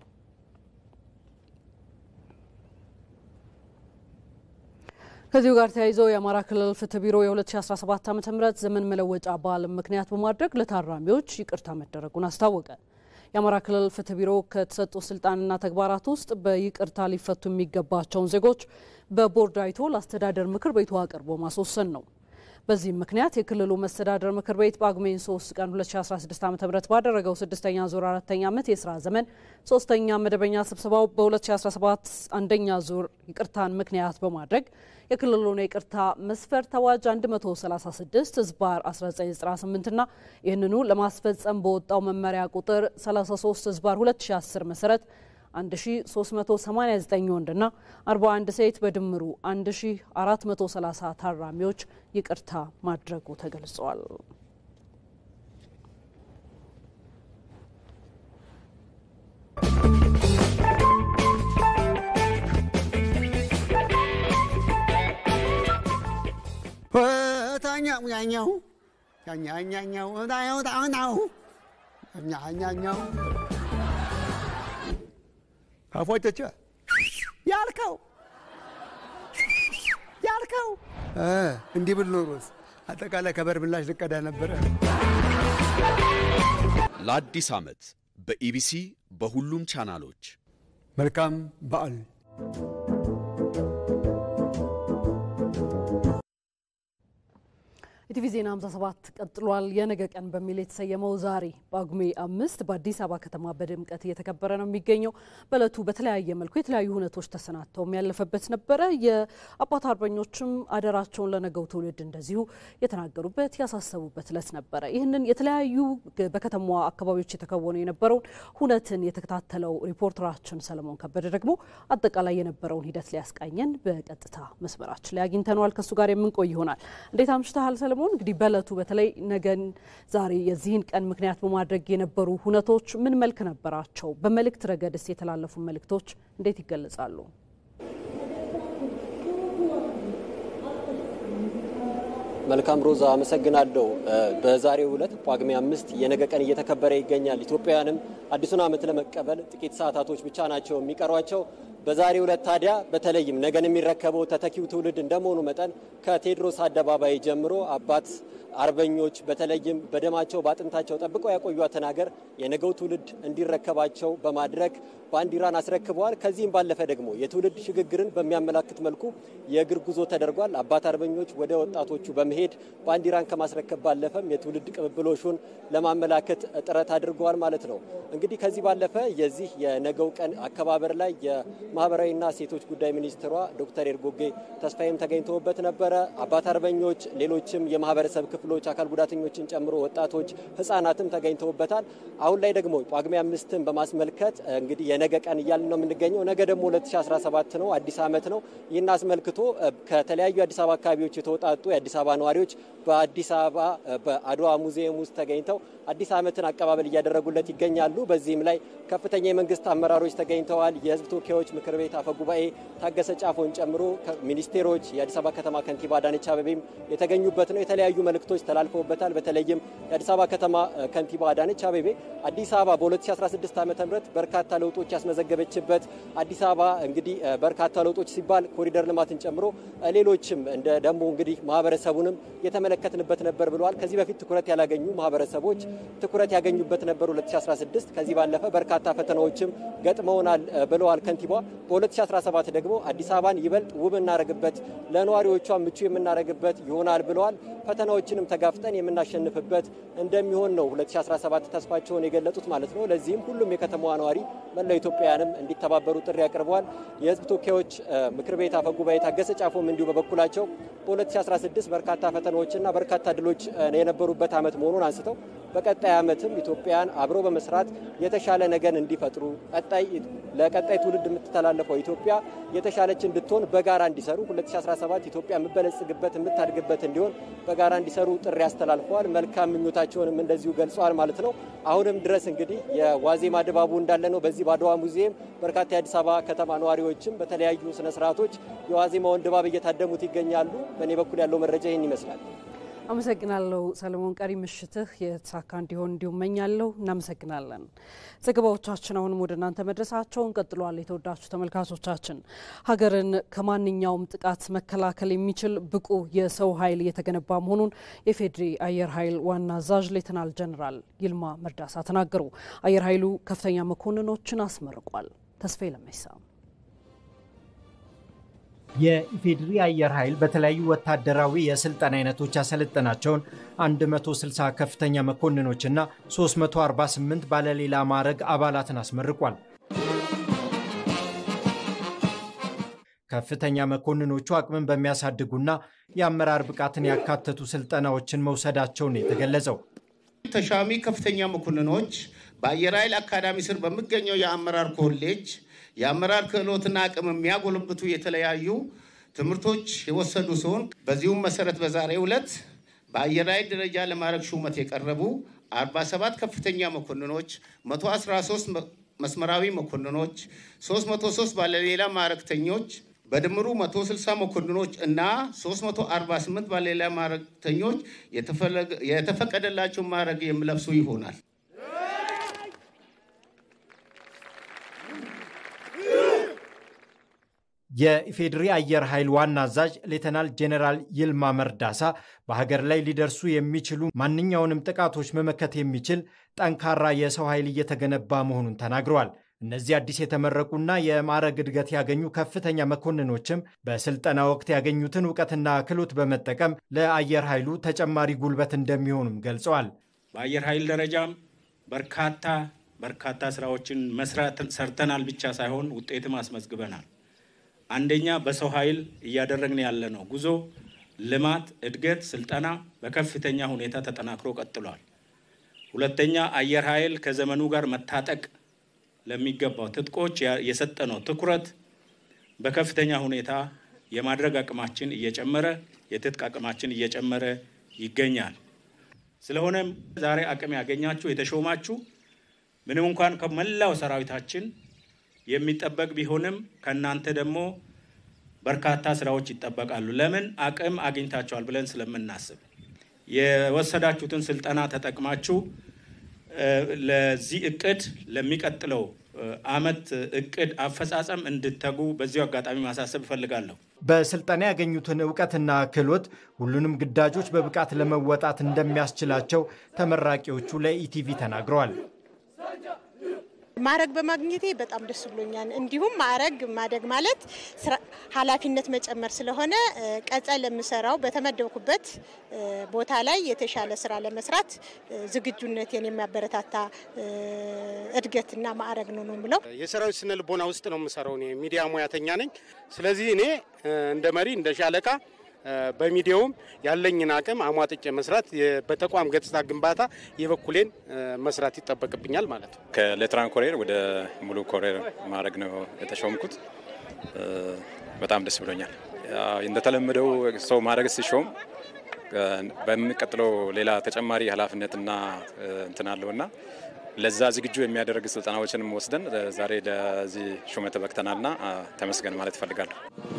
ከዚሁ ጋር ተያይዞ የአማራ ክልል ፍትህ ቢሮ የ2017 ዓ ም ዘመን መለወጫ በዓልን ምክንያት በማድረግ ለታራሚዎች ይቅርታ መደረጉን አስታወቀ። የአማራ ክልል ፍትህ ቢሮ ከተሰጡ ስልጣንና ተግባራት ውስጥ በይቅርታ ሊፈቱ የሚገባቸውን ዜጎች በቦርድ አይቶ ለአስተዳደር ምክር ቤቱ አቅርቦ ማስወሰን ነው። በዚህም ምክንያት የክልሉ መስተዳደር ምክር ቤት ጳጉሜን 3 ቀን 2016 ዓ ም ባደረገው ስድስተኛ ዙር አራተኛ ዓመት የስራ ዘመን ሶስተኛ መደበኛ ስብሰባው በ2017 አንደኛ ዙር ይቅርታን ምክንያት በማድረግ የክልሉን የይቅርታ መስፈርት አዋጅ 136 ህዝባር 1998 ና ይህንኑ ለማስፈጸም በወጣው መመሪያ ቁጥር 33 ህዝባር 2010 መሰረት 1389 ወንድና 41 ሴት በድምሩ 1430 ታራሚዎች ይቅርታ ማድረጉ ተገልጿል። ታኛኛው ታኛኛው ታኛው ታኛው ታኛኛው ካፎጨቸ ያልከው ያልከው እንዲህ ብል ኖሮስ አጠቃላይ ከበር ምላሽ ልቀዳ ነበረ። ለአዲስ ዓመት በኢቢሲ በሁሉም ቻናሎች መልካም በዓል። ኢቲቪ ዜና 57 ቀጥሏል። የነገ ቀን በሚል የተሰየመው ዛሬ ጳጉሜ አምስት በአዲስ አበባ ከተማ በድምቀት እየተከበረ ነው የሚገኘው። በእለቱ በተለያየ መልኩ የተለያዩ ሁነቶች ተሰናድተው ያለፈበት ነበረ። የአባት አርበኞችም አደራቸውን ለነገው ትውልድ እንደዚሁ የተናገሩበት ያሳሰቡበት እለት ነበረ። ይህንን የተለያዩ በከተማዋ አካባቢዎች የተከወኑ የነበረውን ሁነትን የተከታተለው ሪፖርተራችን ሰለሞን ከበደ ደግሞ አጠቃላይ የነበረውን ሂደት ሊያስቃኘን በቀጥታ መስመራችን ላይ አግኝተነዋል። ከእሱ ጋር የምንቆይ ይሆናል። እንዴት አምሽተሃል ሰለሞን? እንግዲህ በእለቱ በተለይ ነገን ዛሬ የዚህን ቀን ምክንያት በማድረግ የነበሩ ሁነቶች ምን መልክ ነበራቸው? በመልእክት ረገድስ የተላለፉ መልእክቶች እንዴት ይገለጻሉ? መልካም ሮዛ፣ አመሰግናለሁ። በዛሬው ዕለት ጳጉሜ አምስት የነገ ቀን እየተከበረ ይገኛል። ኢትዮጵያውያንም አዲሱን ዓመት ለመቀበል ጥቂት ሰዓታቶች ብቻ ናቸው የሚቀሯቸው። በዛሬው ዕለት ታዲያ በተለይም ነገን የሚረከበው ተተኪው ትውልድ እንደመሆኑ መጠን ከቴዎድሮስ አደባባይ ጀምሮ አባት አርበኞች በተለይም በደማቸው በአጥንታቸው ጠብቀው ያቆዩትን ሀገር የነገው ትውልድ እንዲረከባቸው በማድረግ ባንዲራን አስረክበዋል። ከዚህም ባለፈ ደግሞ የትውልድ ሽግግርን በሚያመላክት መልኩ የእግር ጉዞ ተደርጓል። አባት አርበኞች ወደ ወጣቶቹ በመሄድ ባንዲራን ከማስረከብ ባለፈም የትውልድ ቅብብሎሹን ለማመላከት ጥረት አድርገዋል ማለት ነው። እንግዲህ ከዚህ ባለፈ የዚህ የነገው ቀን አከባበር ላይ የማህበራዊና ሴቶች ጉዳይ ሚኒስትሯ ዶክተር ኤርጎጌ ተስፋዬም ተገኝተውበት ነበረ። አባት አርበኞች፣ ሌሎችም የማህበረሰብ ክፍሎች አካል ጉዳተኞችን ጨምሮ ወጣቶች፣ ህጻናትም ተገኝተውበታል። አሁን ላይ ደግሞ ጳጉሜ አምስትን በማስመልከት እንግዲህ የነገ ቀን እያልን ነው የምንገኘው። ነገ ደግሞ 2017 ነው፣ አዲስ ዓመት ነው። ይህን አስመልክቶ ከተለያዩ የአዲስ አበባ አካባቢዎች የተውጣጡ የአዲስ አበባ ነዋሪዎች በአዲስ አበባ በአድዋ ሙዚየም ውስጥ ተገኝተው አዲስ ዓመትን አቀባበል እያደረጉለት ይገኛሉ። በዚህም ላይ ከፍተኛ የመንግስት አመራሮች ተገኝተዋል። የህዝብ ተወካዮች ምክር ቤት አፈ ጉባኤ ታገሰ ጫፎን ጨምሮ ሚኒስቴሮች፣ የአዲስ አበባ ከተማ ከንቲባ አዳነች አቤቤም የተገኙበት ነው። የተለያዩ መልእክቶች ተላልፈውበታል። በተለይም የአዲስ አበባ ከተማ ከንቲባ አዳነች አቤቤ አዲስ አበባ በ2016 ዓ ም በርካታ ለውጦች ያስመዘገበችበት አዲስ አበባ እንግዲህ በርካታ ለውጦች ሲባል ኮሪደር ልማትን ጨምሮ ሌሎችም እንደ ደግሞ እንግዲህ ማህበረሰቡንም የተመለከትንበት ነበር ብለዋል። ከዚህ በፊት ትኩረት ያላገኙ ማህበረሰቦች ትኩረት ያገኙበት ነበር 2016 ከዚህ ባለፈ በርካታ ፈተናዎችም ገጥመውናል ብለዋል ከንቲባ። በ2017 ደግሞ አዲስ አበባን ይበልጥ ውብ እናደርግበት፣ ለነዋሪዎቿ ምቹ የምናደርግበት ይሆናል ብለዋል። ፈተናዎችንም ተጋፍጠን የምናሸንፍበት እንደሚሆን ነው 2017 ተስፋቸውን የገለጹት ማለት ነው። ለዚህም ሁሉም የከተማዋ ነዋሪ መላው ኢትዮጵያውያንም እንዲተባበሩ ጥሪ አቅርበዋል። የህዝብ ተወካዮች ምክር ቤት አፈ ጉባኤ ታገሰ ጫፎም እንዲሁ በበኩላቸው በ2016 በርካታ ፈተናዎችና በርካታ ድሎች የነበሩበት ዓመት መሆኑን አንስተው በቀጣይ ዓመትም ኢትዮጵያውያን አብሮ በመስራት የተሻለ ነገን እንዲፈጥሩ ቀጣይ ለቀጣይ ትውልድ የምትተላለፈው ኢትዮጵያ የተሻለች እንድትሆን በጋራ እንዲሰሩ 2017 ኢትዮጵያ የምበለጽግበት የምታድግበት እንዲሆን በጋራ እንዲሰሩ ጥሪ አስተላልፈዋል። መልካም ምኞታቸውንም እንደዚሁ ገልጸዋል ማለት ነው። አሁንም ድረስ እንግዲህ የዋዜማ ድባቡ እንዳለ ነው። በዚህ በአድዋ ሙዚየም በርካታ የአዲስ አበባ ከተማ ነዋሪዎችም በተለያዩ ስነስርዓቶች የዋዜማውን ድባብ እየታደሙት ይገኛሉ። በእኔ በኩል ያለው መረጃ ይህን ይመስላል። አመሰግናለሁ ሰለሞን። ቀሪ ምሽትህ የተሳካ እንዲሆን እንዲሁም መኛለሁ። እናመሰግናለን። ዘገባዎቻችን አሁንም ወደ እናንተ መድረሳቸውን ቀጥሏል። የተወዳችሁ ተመልካቾቻችን ሀገርን ከማንኛውም ጥቃት መከላከል የሚችል ብቁ የሰው ኃይል እየተገነባ መሆኑን የፌዴሪ አየር ኃይል ዋና አዛዥ ሌተናል ጀኔራል ይልማ መርዳሳ ተናገሩ። አየር ኃይሉ ከፍተኛ መኮንኖችን አስመርቋል። ተስፋዬ ለመይሳ የኢፌዴሪ አየር ኃይል በተለያዩ ወታደራዊ የስልጠና አይነቶች ያሰለጠናቸውን 160 ከፍተኛ መኮንኖችና 348 ባለሌላ ማዕረግ አባላትን አስመርቋል። ከፍተኛ መኮንኖቹ አቅምን በሚያሳድጉና የአመራር ብቃትን ያካተቱ ስልጠናዎችን መውሰዳቸውን የተገለጸው ተሻሚ ከፍተኛ መኮንኖች በአየር ኃይል አካዳሚ ስር በሚገኘው የአመራር ኮሌጅ የአመራር ክህሎትና አቅም የሚያጎለብቱ የተለያዩ ትምህርቶች የወሰዱ ሲሆን በዚሁም መሰረት በዛሬው ዕለት በአየር ኃይል ደረጃ ለማዕረግ ሹመት የቀረቡ 47 ከፍተኛ መኮንኖች፣ 113 መስመራዊ መኮንኖች፣ 303 ባለሌላ ማዕረግተኞች በድምሩ 160 መኮንኖች እና 348 ባለሌላ ማዕረግተኞች የተፈቀደላቸው ማዕረግ የሚለብሱ ይሆናል። የኢፌዴሪ አየር ኃይል ዋና አዛዥ ሌተናል ጄኔራል ይልማ መርዳሳ በሀገር ላይ ሊደርሱ የሚችሉ ማንኛውንም ጥቃቶች መመከት የሚችል ጠንካራ የሰው ኃይል እየተገነባ መሆኑን ተናግረዋል። እነዚህ አዲስ የተመረቁና የማዕረግ እድገት ያገኙ ከፍተኛ መኮንኖችም በስልጠና ወቅት ያገኙትን እውቀትና ክህሎት በመጠቀም ለአየር ኃይሉ ተጨማሪ ጉልበት እንደሚሆኑም ገልጸዋል። በአየር ኃይል ደረጃም በርካታ በርካታ ስራዎችን መስራት ሰርተናል ብቻ ሳይሆን ውጤትም አስመዝግበናል። አንደኛ በሰው ኃይል እያደረግን ያለ ነው ጉዞ ልማት፣ እድገት፣ ስልጠና በከፍተኛ ሁኔታ ተጠናክሮ ቀጥሏል። ሁለተኛ አየር ኃይል ከዘመኑ ጋር መታጠቅ ለሚገባው ትጥቆች የሰጠነው ትኩረት በከፍተኛ ሁኔታ የማድረግ አቅማችን እየጨመረ የትጥቅ አቅማችን እየጨመረ ይገኛል። ስለሆነም ዛሬ አቅም ያገኛችሁ የተሾማችሁ ምንም እንኳን ከመላው ሰራዊታችን የሚጠበቅ ቢሆንም ከእናንተ ደግሞ በርካታ ስራዎች ይጠበቃሉ። ለምን አቅም አግኝታችኋል ብለን ስለምናስብ የወሰዳችሁትን ስልጠና ተጠቅማችሁ ለዚህ እቅድ ለሚቀጥለው አመት እቅድ አፈጻጸም እንድተጉ በዚሁ አጋጣሚ ማሳሰብ እፈልጋለሁ። በስልጠና ያገኙትን እውቀትና ክህሎት ሁሉንም ግዳጆች በብቃት ለመወጣት እንደሚያስችላቸው ተመራቂዎቹ ለኢቲቪ ተናግረዋል። ማዕረግ በማግኘቴ በጣም ደስ ብሎኛል። እንዲሁም ማዕረግ ማደግ ማለት ኃላፊነት መጨመር ስለሆነ ቀጣይ ለምሰራው በተመደብኩበት ቦታ ላይ የተሻለ ስራ ለመስራት ዝግጁነቴን የሚያበረታታ እድገትና ማዕረግ ነው ነው የምለው። የሰራዊት ስነ ልቦና ውስጥ ነው የምሰራው። እኔ ሚዲያ ሙያተኛ ነኝ። ስለዚህ እኔ እንደ መሪ እንደ ሻለቃ በሚዲያውም ያለኝን አቅም አሟጥጬ መስራት በተቋም ገጽታ ግንባታ የበኩሌን መስራት ይጠበቅብኛል ማለት ነው። ከሌትራን ኮሬር ወደ ሙሉ ኮሬር ማድረግ ነው የተሾምኩት። በጣም ደስ ብሎኛል። እንደተለመደው ሰው ማድረግ ሲሾም በሚቀጥለው ሌላ ተጨማሪ ኃላፊነትና እንትን አለውና ለዛ ዝግጁ የሚያደርግ ስልጠናዎችንም ወስደን ዛሬ ለዚህ ሹመት በቅተናልና ተመስገን ማለት እፈልጋለሁ።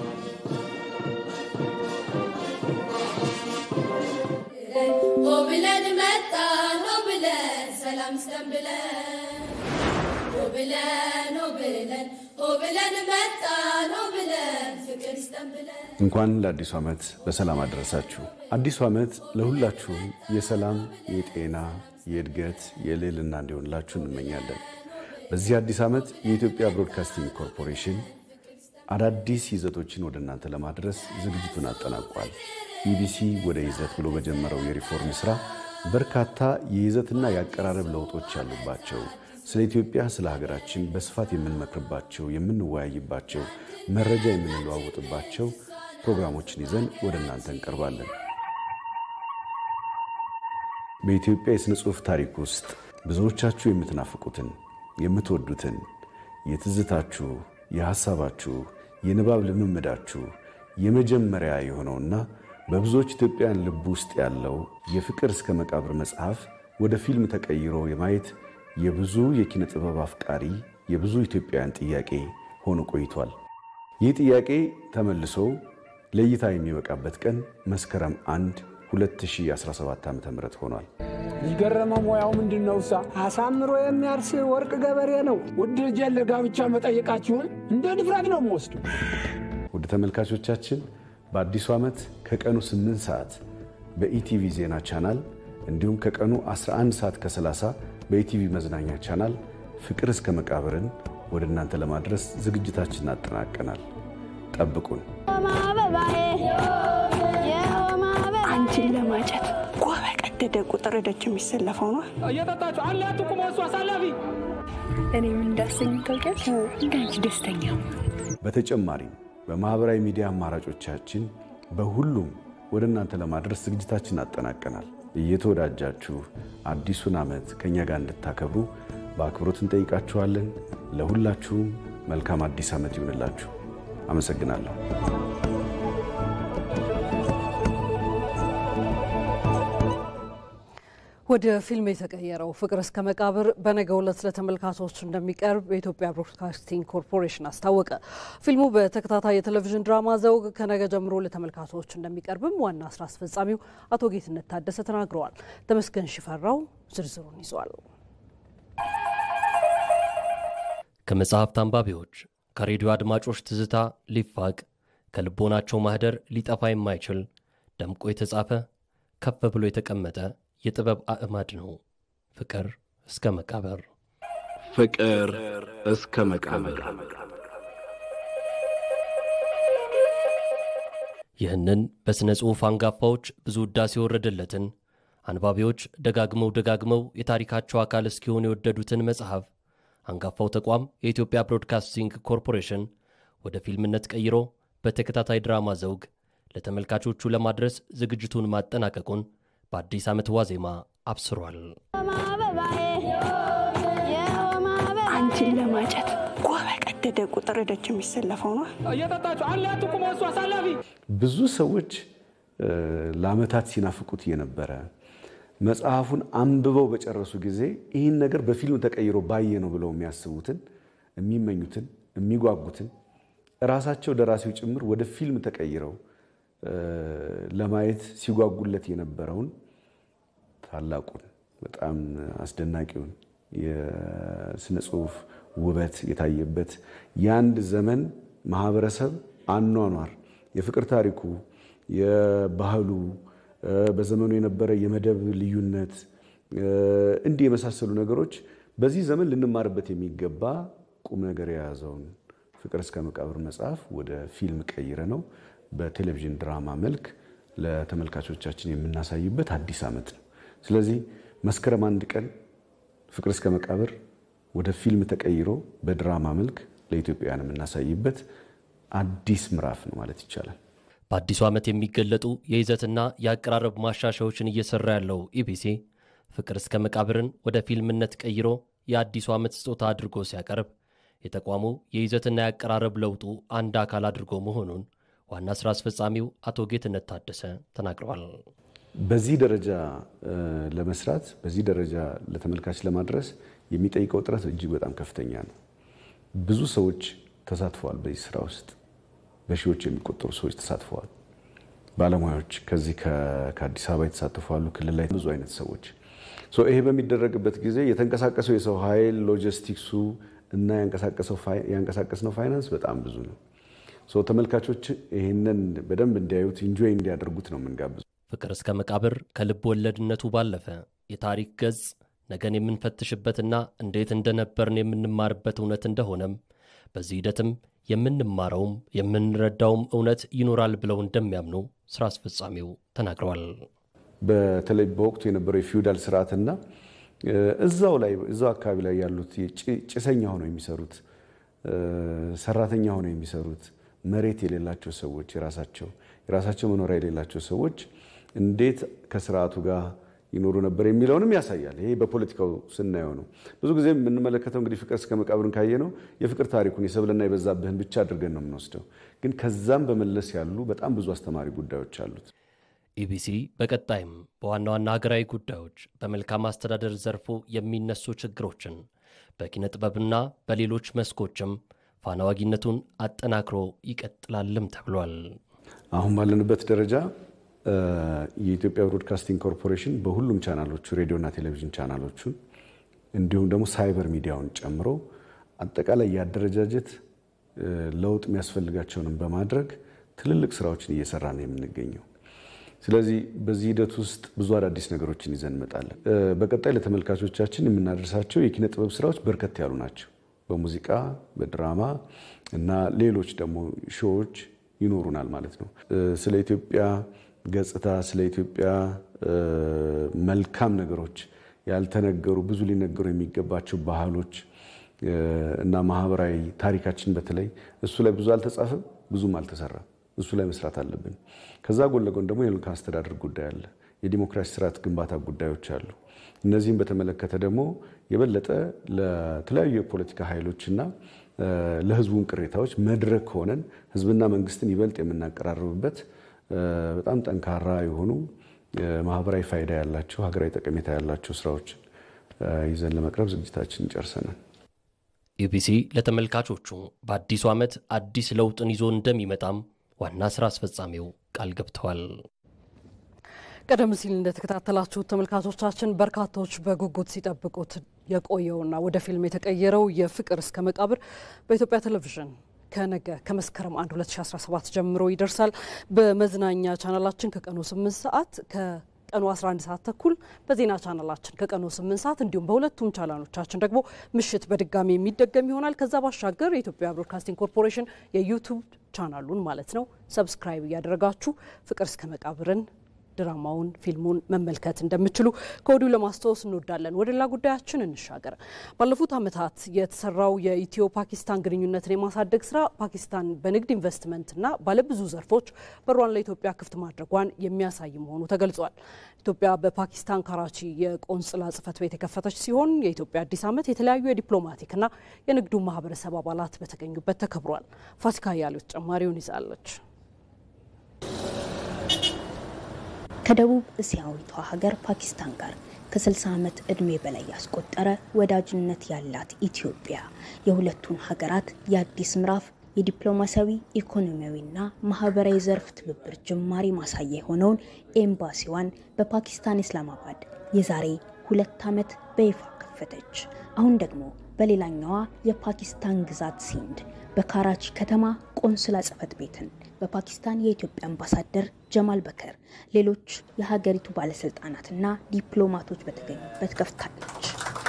ብለን መጣን ሆ ብለን ሰላም ስተን ብለን ሆ ብለን ሆ ብለን ሆ ብለን መጣን ሆ ብለን ፍቅር ስተን ብለን እንኳን ለአዲሱ ዓመት በሰላም አደረሳችሁ። አዲሱ ዓመት ለሁላችሁም የሰላም፣ የጤና፣ የእድገት የልዕልና እንዲሆንላችሁ እንመኛለን። በዚህ አዲስ ዓመት የኢትዮጵያ ብሮድካስቲንግ ኮርፖሬሽን አዳዲስ ይዘቶችን ወደ እናንተ ለማድረስ ዝግጅቱን አጠናቋል። ኢቢሲ ወደ ይዘት ብሎ በጀመረው የሪፎርም ስራ በርካታ የይዘትና የአቀራረብ ለውጦች ያሉባቸው ስለ ኢትዮጵያ፣ ስለ ሀገራችን በስፋት የምንመክርባቸው፣ የምንወያይባቸው፣ መረጃ የምንለዋወጥባቸው ፕሮግራሞችን ይዘን ወደ እናንተ እንቀርባለን። በኢትዮጵያ የሥነ ጽሑፍ ታሪክ ውስጥ ብዙዎቻችሁ የምትናፍቁትን የምትወዱትን የትዝታችሁ፣ የሐሳባችሁ፣ የንባብ ልምምዳችሁ የመጀመሪያ የሆነውና በብዙዎች ኢትዮጵያውያን ልብ ውስጥ ያለው የፍቅር እስከ መቃብር መጽሐፍ ወደ ፊልም ተቀይሮ የማየት የብዙ የኪነ ጥበብ አፍቃሪ የብዙ ኢትዮጵያውያን ጥያቄ ሆኖ ቆይቷል። ይህ ጥያቄ ተመልሶ ለእይታ የሚበቃበት ቀን መስከረም 1 2017 ዓ ም ሆኗል። ይገረመው ሙያው ምንድን ነው? እሳ አሳምሮ የሚያርስ ወርቅ ገበሬ ነው። ውድ ልጄን ለጋብቻ መጠየቃችሁን እንደ ድፍረት ነው የምወስዱ። ውድ ተመልካቾቻችን በአዲሱ ዓመት ከቀኑ 8 ሰዓት በኢቲቪ ዜና ቻናል እንዲሁም ከቀኑ 11 ሰዓት ከ30 በኢቲቪ መዝናኛ ቻናል ፍቅር እስከ መቃብርን ወደ እናንተ ለማድረስ ዝግጅታችንን አጠናቀናል። ጠብቁን። አንቺን ለማጨት ጓ በቀደደ ቁጥር ደጅ የሚሰለፈው ነው። እየጠጣችሁ አለ አትቁም፣ እሱ አሳላፊ እኔ ምን እንዳሰኝ ታውቂያለሽ? እንዳንቺ ደስተኛ በተጨማሪም በማኅበራዊ ሚዲያ አማራጮቻችን በሁሉም ወደ እናንተ ለማድረስ ዝግጅታችን አጠናቀናል። እየተወዳጃችሁ አዲሱን ዓመት ከእኛ ጋር እንድታከብሩ በአክብሮት እንጠይቃችኋለን። ለሁላችሁም መልካም አዲስ ዓመት ይሁንላችሁ። አመሰግናለሁ። ወደ ፊልም የተቀየረው ፍቅር እስከ መቃብር በነገው ዕለት ለተመልካቾች እንደሚቀርብ የኢትዮጵያ ብሮድካስቲንግ ኮርፖሬሽን አስታወቀ። ፊልሙ በተከታታይ የቴሌቪዥን ድራማ ዘውግ ከነገ ጀምሮ ለተመልካቾች እንደሚቀርብም ዋና ስራ አስፈጻሚው አቶ ጌትነት ታደሰ ተናግረዋል። ተመስገን ሽፈራው ዝርዝሩን ይዟል። ከመጽሐፍት አንባቢዎች ከሬዲዮ አድማጮች ትዝታ ሊፋቅ ከልቦናቸው ማህደር ሊጠፋ የማይችል ደምቆ የተጻፈ ከፍ ብሎ የተቀመጠ የጥበብ አዕማድ ነው። ፍቅር እስከ መቃብር። ፍቅር እስከ መቃብር። ይህንን በሥነ ጽሑፍ አንጋፋዎች ብዙ ውዳሴ የወረደለትን አንባቢዎች ደጋግመው ደጋግመው የታሪካቸው አካል እስኪሆን የወደዱትን መጽሐፍ አንጋፋው ተቋም የኢትዮጵያ ብሮድካስቲንግ ኮርፖሬሽን ወደ ፊልምነት ቀይሮ በተከታታይ ድራማ ዘውግ ለተመልካቾቹ ለማድረስ ዝግጅቱን ማጠናቀቁን በአዲስ ዓመት ዋዜማ አብስሯል። አንቺን ለማጨት ጓ በቀደደ ቁጥር ደጅ የሚሰለፈው ነው። እየጠጣችሁ አለ አትቁም፣ እሱ አሳላፊ ብዙ ሰዎች ለዓመታት ሲናፍቁት የነበረ መጽሐፉን አንብበው በጨረሱ ጊዜ ይህን ነገር በፊልም ተቀይሮ ባየ ነው ብለው የሚያስቡትን የሚመኙትን የሚጓጉትን እራሳቸው ደራሲው ጭምር ወደ ፊልም ተቀይረው ለማየት ሲጓጉለት የነበረውን ታላቁን በጣም አስደናቂውን የስነ ጽሁፍ ውበት የታየበት የአንድ ዘመን ማህበረሰብ አኗኗር የፍቅር ታሪኩ የባህሉ በዘመኑ የነበረ የመደብ ልዩነት እንዲህ የመሳሰሉ ነገሮች በዚህ ዘመን ልንማርበት የሚገባ ቁም ነገር የያዘውን ፍቅር እስከ መቃብር መጽሐፍ ወደ ፊልም ቀይረ ነው በቴሌቪዥን ድራማ መልክ ለተመልካቾቻችን የምናሳይበት አዲስ ዓመት ነው። ስለዚህ መስከረም አንድ ቀን ፍቅር እስከ መቃብር ወደ ፊልም ተቀይሮ በድራማ መልክ ለኢትዮጵያውያን የምናሳይበት አዲስ ምዕራፍ ነው ማለት ይቻላል። በአዲሱ ዓመት የሚገለጡ የይዘትና የአቀራረብ ማሻሻዎችን እየሰራ ያለው ኢቢሲ ፍቅር እስከ መቃብርን ወደ ፊልምነት ቀይሮ የአዲሱ ዓመት ስጦታ አድርጎ ሲያቀርብ የተቋሙ የይዘትና የአቀራረብ ለውጡ አንድ አካል አድርጎ መሆኑን ዋና ስራ አስፈጻሚው አቶ ጌትነት ታደሰ ተናግረዋል። በዚህ ደረጃ ለመስራት በዚህ ደረጃ ለተመልካች ለማድረስ የሚጠይቀው ጥረት እጅግ በጣም ከፍተኛ ነው። ብዙ ሰዎች ተሳትፈዋል። በዚህ ስራ ውስጥ በሺዎች የሚቆጠሩ ሰዎች ተሳትፈዋል። ባለሙያዎች ከዚህ ከአዲስ አበባ የተሳተፉ አሉ። ክልል ላይ ብዙ አይነት ሰዎች ይሄ በሚደረግበት ጊዜ የተንቀሳቀሰው የሰው ኃይል ሎጂስቲክሱ እና ያንቀሳቀስነው ፋይናንስ በጣም ብዙ ነው። ተመልካቾች ይህንን በደንብ እንዲያዩት ኢንጆይ እንዲያደርጉት ነው የምንጋብዙ። ፍቅር እስከ መቃብር ከልብ ወለድነቱ ባለፈ የታሪክ ገጽ ነገን የምንፈትሽበትና እንዴት እንደነበርን የምንማርበት እውነት እንደሆነም በዚህ ሂደትም የምንማረውም የምንረዳውም እውነት ይኖራል ብለው እንደሚያምኑ ስራ አስፈጻሚው ተናግረዋል። በተለይ በወቅቱ የነበረው የፊውዳል ስርዓትና እዛው ላይ እዛው አካባቢ ላይ ያሉት ጭሰኛ ሆነው የሚሰሩት ሰራተኛ ሆነው የሚሰሩት መሬት የሌላቸው ሰዎች የራሳቸው የራሳቸው መኖሪያ የሌላቸው ሰዎች እንዴት ከስርዓቱ ጋር ይኖሩ ነበር የሚለውንም ያሳያል። ይሄ በፖለቲካው ስናየው ነው። ብዙ ጊዜ የምንመለከተው እንግዲህ ፍቅር እስከ መቃብርን ካየ ነው የፍቅር ታሪኩን የሰብልና የበዛብህን ብቻ አድርገን ነው የምንወስደው። ግን ከዛም በመለስ ያሉ በጣም ብዙ አስተማሪ ጉዳዮች አሉት። ኢቢሲ በቀጣይም በዋና ዋና ሀገራዊ ጉዳዮች፣ በመልካም አስተዳደር ዘርፉ የሚነሱ ችግሮችን በኪነ ጥበብና በሌሎች መስኮችም ፋናዋጊነቱን አጠናክሮ ይቀጥላልም ተብሏል። አሁን ባለንበት ደረጃ የኢትዮጵያ ብሮድካስቲንግ ኮርፖሬሽን በሁሉም ቻናሎቹ ሬዲዮና ቴሌቪዥን ቻናሎቹን እንዲሁም ደግሞ ሳይበር ሚዲያውን ጨምሮ አጠቃላይ የአደረጃጀት ለውጥ የሚያስፈልጋቸውንም በማድረግ ትልልቅ ስራዎችን እየሰራ ነው የምንገኘው። ስለዚህ በዚህ ሂደት ውስጥ ብዙ አዳዲስ ነገሮችን ይዘን እንመጣለን። በቀጣይ ለተመልካቾቻችን የምናደርሳቸው የኪነ ጥበብ ስራዎች በርከት ያሉ ናቸው። በሙዚቃ፣ በድራማ እና ሌሎች ደግሞ ሾዎች ይኖሩናል ማለት ነው። ስለ ኢትዮጵያ ገጽታ፣ ስለ ኢትዮጵያ መልካም ነገሮች ያልተነገሩ ብዙ ሊነገሩ የሚገባቸው ባህሎች እና ማህበራዊ ታሪካችን በተለይ እሱ ላይ ብዙ አልተጻፈም፣ ብዙም አልተሰራም። እሱ ላይ መስራት አለብን። ከዛ ጎን ለጎን ደግሞ የመልካም አስተዳደር ጉዳይ አለ፣ የዲሞክራሲ ስርዓት ግንባታ ጉዳዮች አሉ። እነዚህም በተመለከተ ደግሞ የበለጠ ለተለያዩ የፖለቲካ ኃይሎችና ለህዝቡን ቅሬታዎች መድረክ ሆነን ህዝብና መንግስትን ይበልጥ የምናቀራርብበት በጣም ጠንካራ የሆኑ ማህበራዊ ፋይዳ ያላቸው ሀገራዊ ጠቀሜታ ያላቸው ስራዎችን ይዘን ለመቅረብ ዝግጅታችንን ጨርሰናል። ኢቢሲ ለተመልካቾቹ በአዲሱ ዓመት አዲስ ለውጥን ይዞ እንደሚመጣም ዋና ስራ አስፈጻሚው ቃል ገብተዋል። ቀደም ሲል እንደተከታተላችሁት ተመልካቾቻችን በርካታዎች በጉጉት ሲጠብቁት የቆየውና ወደ ፊልም የተቀየረው የፍቅር እስከ መቃብር በኢትዮጵያ ቴሌቪዥን ከነገ ከመስከረም 1 2017 ጀምሮ ይደርሳል። በመዝናኛ ቻናላችን ከቀኑ 8 ሰዓት ከቀኑ 11 ሰዓት ተኩል በዜና ቻናላችን ከቀኑ 8 ሰዓት እንዲሁም በሁለቱም ቻናሎቻችን ደግሞ ምሽት በድጋሚ የሚደገም ይሆናል። ከዛ ባሻገር የኢትዮጵያ ብሮድካስቲንግ ኮርፖሬሽን የዩቱብ ቻናሉን ማለት ነው ሰብስክራይብ እያደረጋችሁ ፍቅር እስከ መቃብርን ድራማውን ፊልሙን መመልከት እንደምችሉ ከወዲሁ ለማስታወስ እንወዳለን። ወደ ሌላ ጉዳያችን እንሻገር። ባለፉት ዓመታት የተሰራው የኢትዮ ፓኪስታን ግንኙነትን የማሳደግ ስራ ፓኪስታን በንግድ ኢንቨስትመንትና ባለብዙ ዘርፎች በሯን ለኢትዮጵያ ክፍት ማድረጓን የሚያሳይ መሆኑ ተገልጿል። ኢትዮጵያ በፓኪስታን ካራቺ የቆንጽላ ጽሕፈት ቤት የከፈተች ሲሆን የኢትዮጵያ አዲስ ዓመት የተለያዩ የዲፕሎማቲክና የንግዱ ማህበረሰብ አባላት በተገኙበት ተከብሯል። ፋሲካ ያሉት ተጨማሪውን ይዛለች። ከደቡብ እስያዊቷ ሀገር ፓኪስታን ጋር ከ60 ዓመት ዕድሜ በላይ ያስቆጠረ ወዳጅነት ያላት ኢትዮጵያ የሁለቱን ሀገራት የአዲስ ምዕራፍ የዲፕሎማሲያዊ ኢኮኖሚያዊና ማህበራዊ ዘርፍ ትብብር ጅማሬ ማሳያ የሆነውን ኤምባሲዋን በፓኪስታን ኢስላማባድ የዛሬ ሁለት ዓመት በይፋ ከፈተች። አሁን ደግሞ በሌላኛዋ የፓኪስታን ግዛት ሲንድ በካራቺ ከተማ ቆንስላ ጽሕፈት ቤትን በፓኪስታን የኢትዮጵያ አምባሳደር ጀማል በከር፣ ሌሎች የሀገሪቱ ባለስልጣናትና ዲፕሎማቶች በተገኙበት ከፍታለች።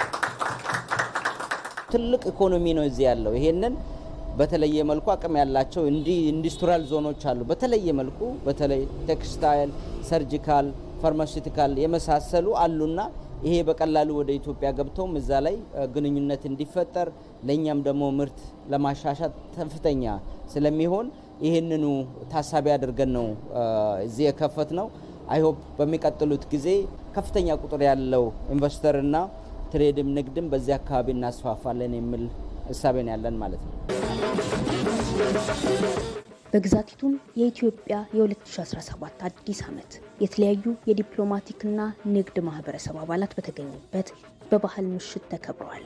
ትልቅ ኢኮኖሚ ነው እዚህ ያለው። ይሄንን በተለየ መልኩ አቅም ያላቸው እንዲህ ኢንዱስትሪያል ዞኖች አሉ። በተለየ መልኩ በተለይ ቴክስታይል፣ ሰርጂካል፣ ፋርማሲውቲካል የመሳሰሉ አሉና ይሄ በቀላሉ ወደ ኢትዮጵያ ገብተውም እዛ ላይ ግንኙነት እንዲፈጠር ለእኛም ደግሞ ምርት ለማሻሻት ከፍተኛ ስለሚሆን ይህንኑ ታሳቢ አድርገን ነው እዚህ የከፈት ነው። አይሆፕ በሚቀጥሉት ጊዜ ከፍተኛ ቁጥር ያለው ኢንቨስተርና ትሬድም ንግድም በዚህ አካባቢ እናስፋፋለን የሚል እሳቤን ያለን ማለት ነው። በግዛቲቱም የኢትዮጵያ የ2017 አዲስ ዓመት የተለያዩ የዲፕሎማቲክና ንግድ ማህበረሰብ አባላት በተገኙበት በባህል ምሽት ተከብረዋል።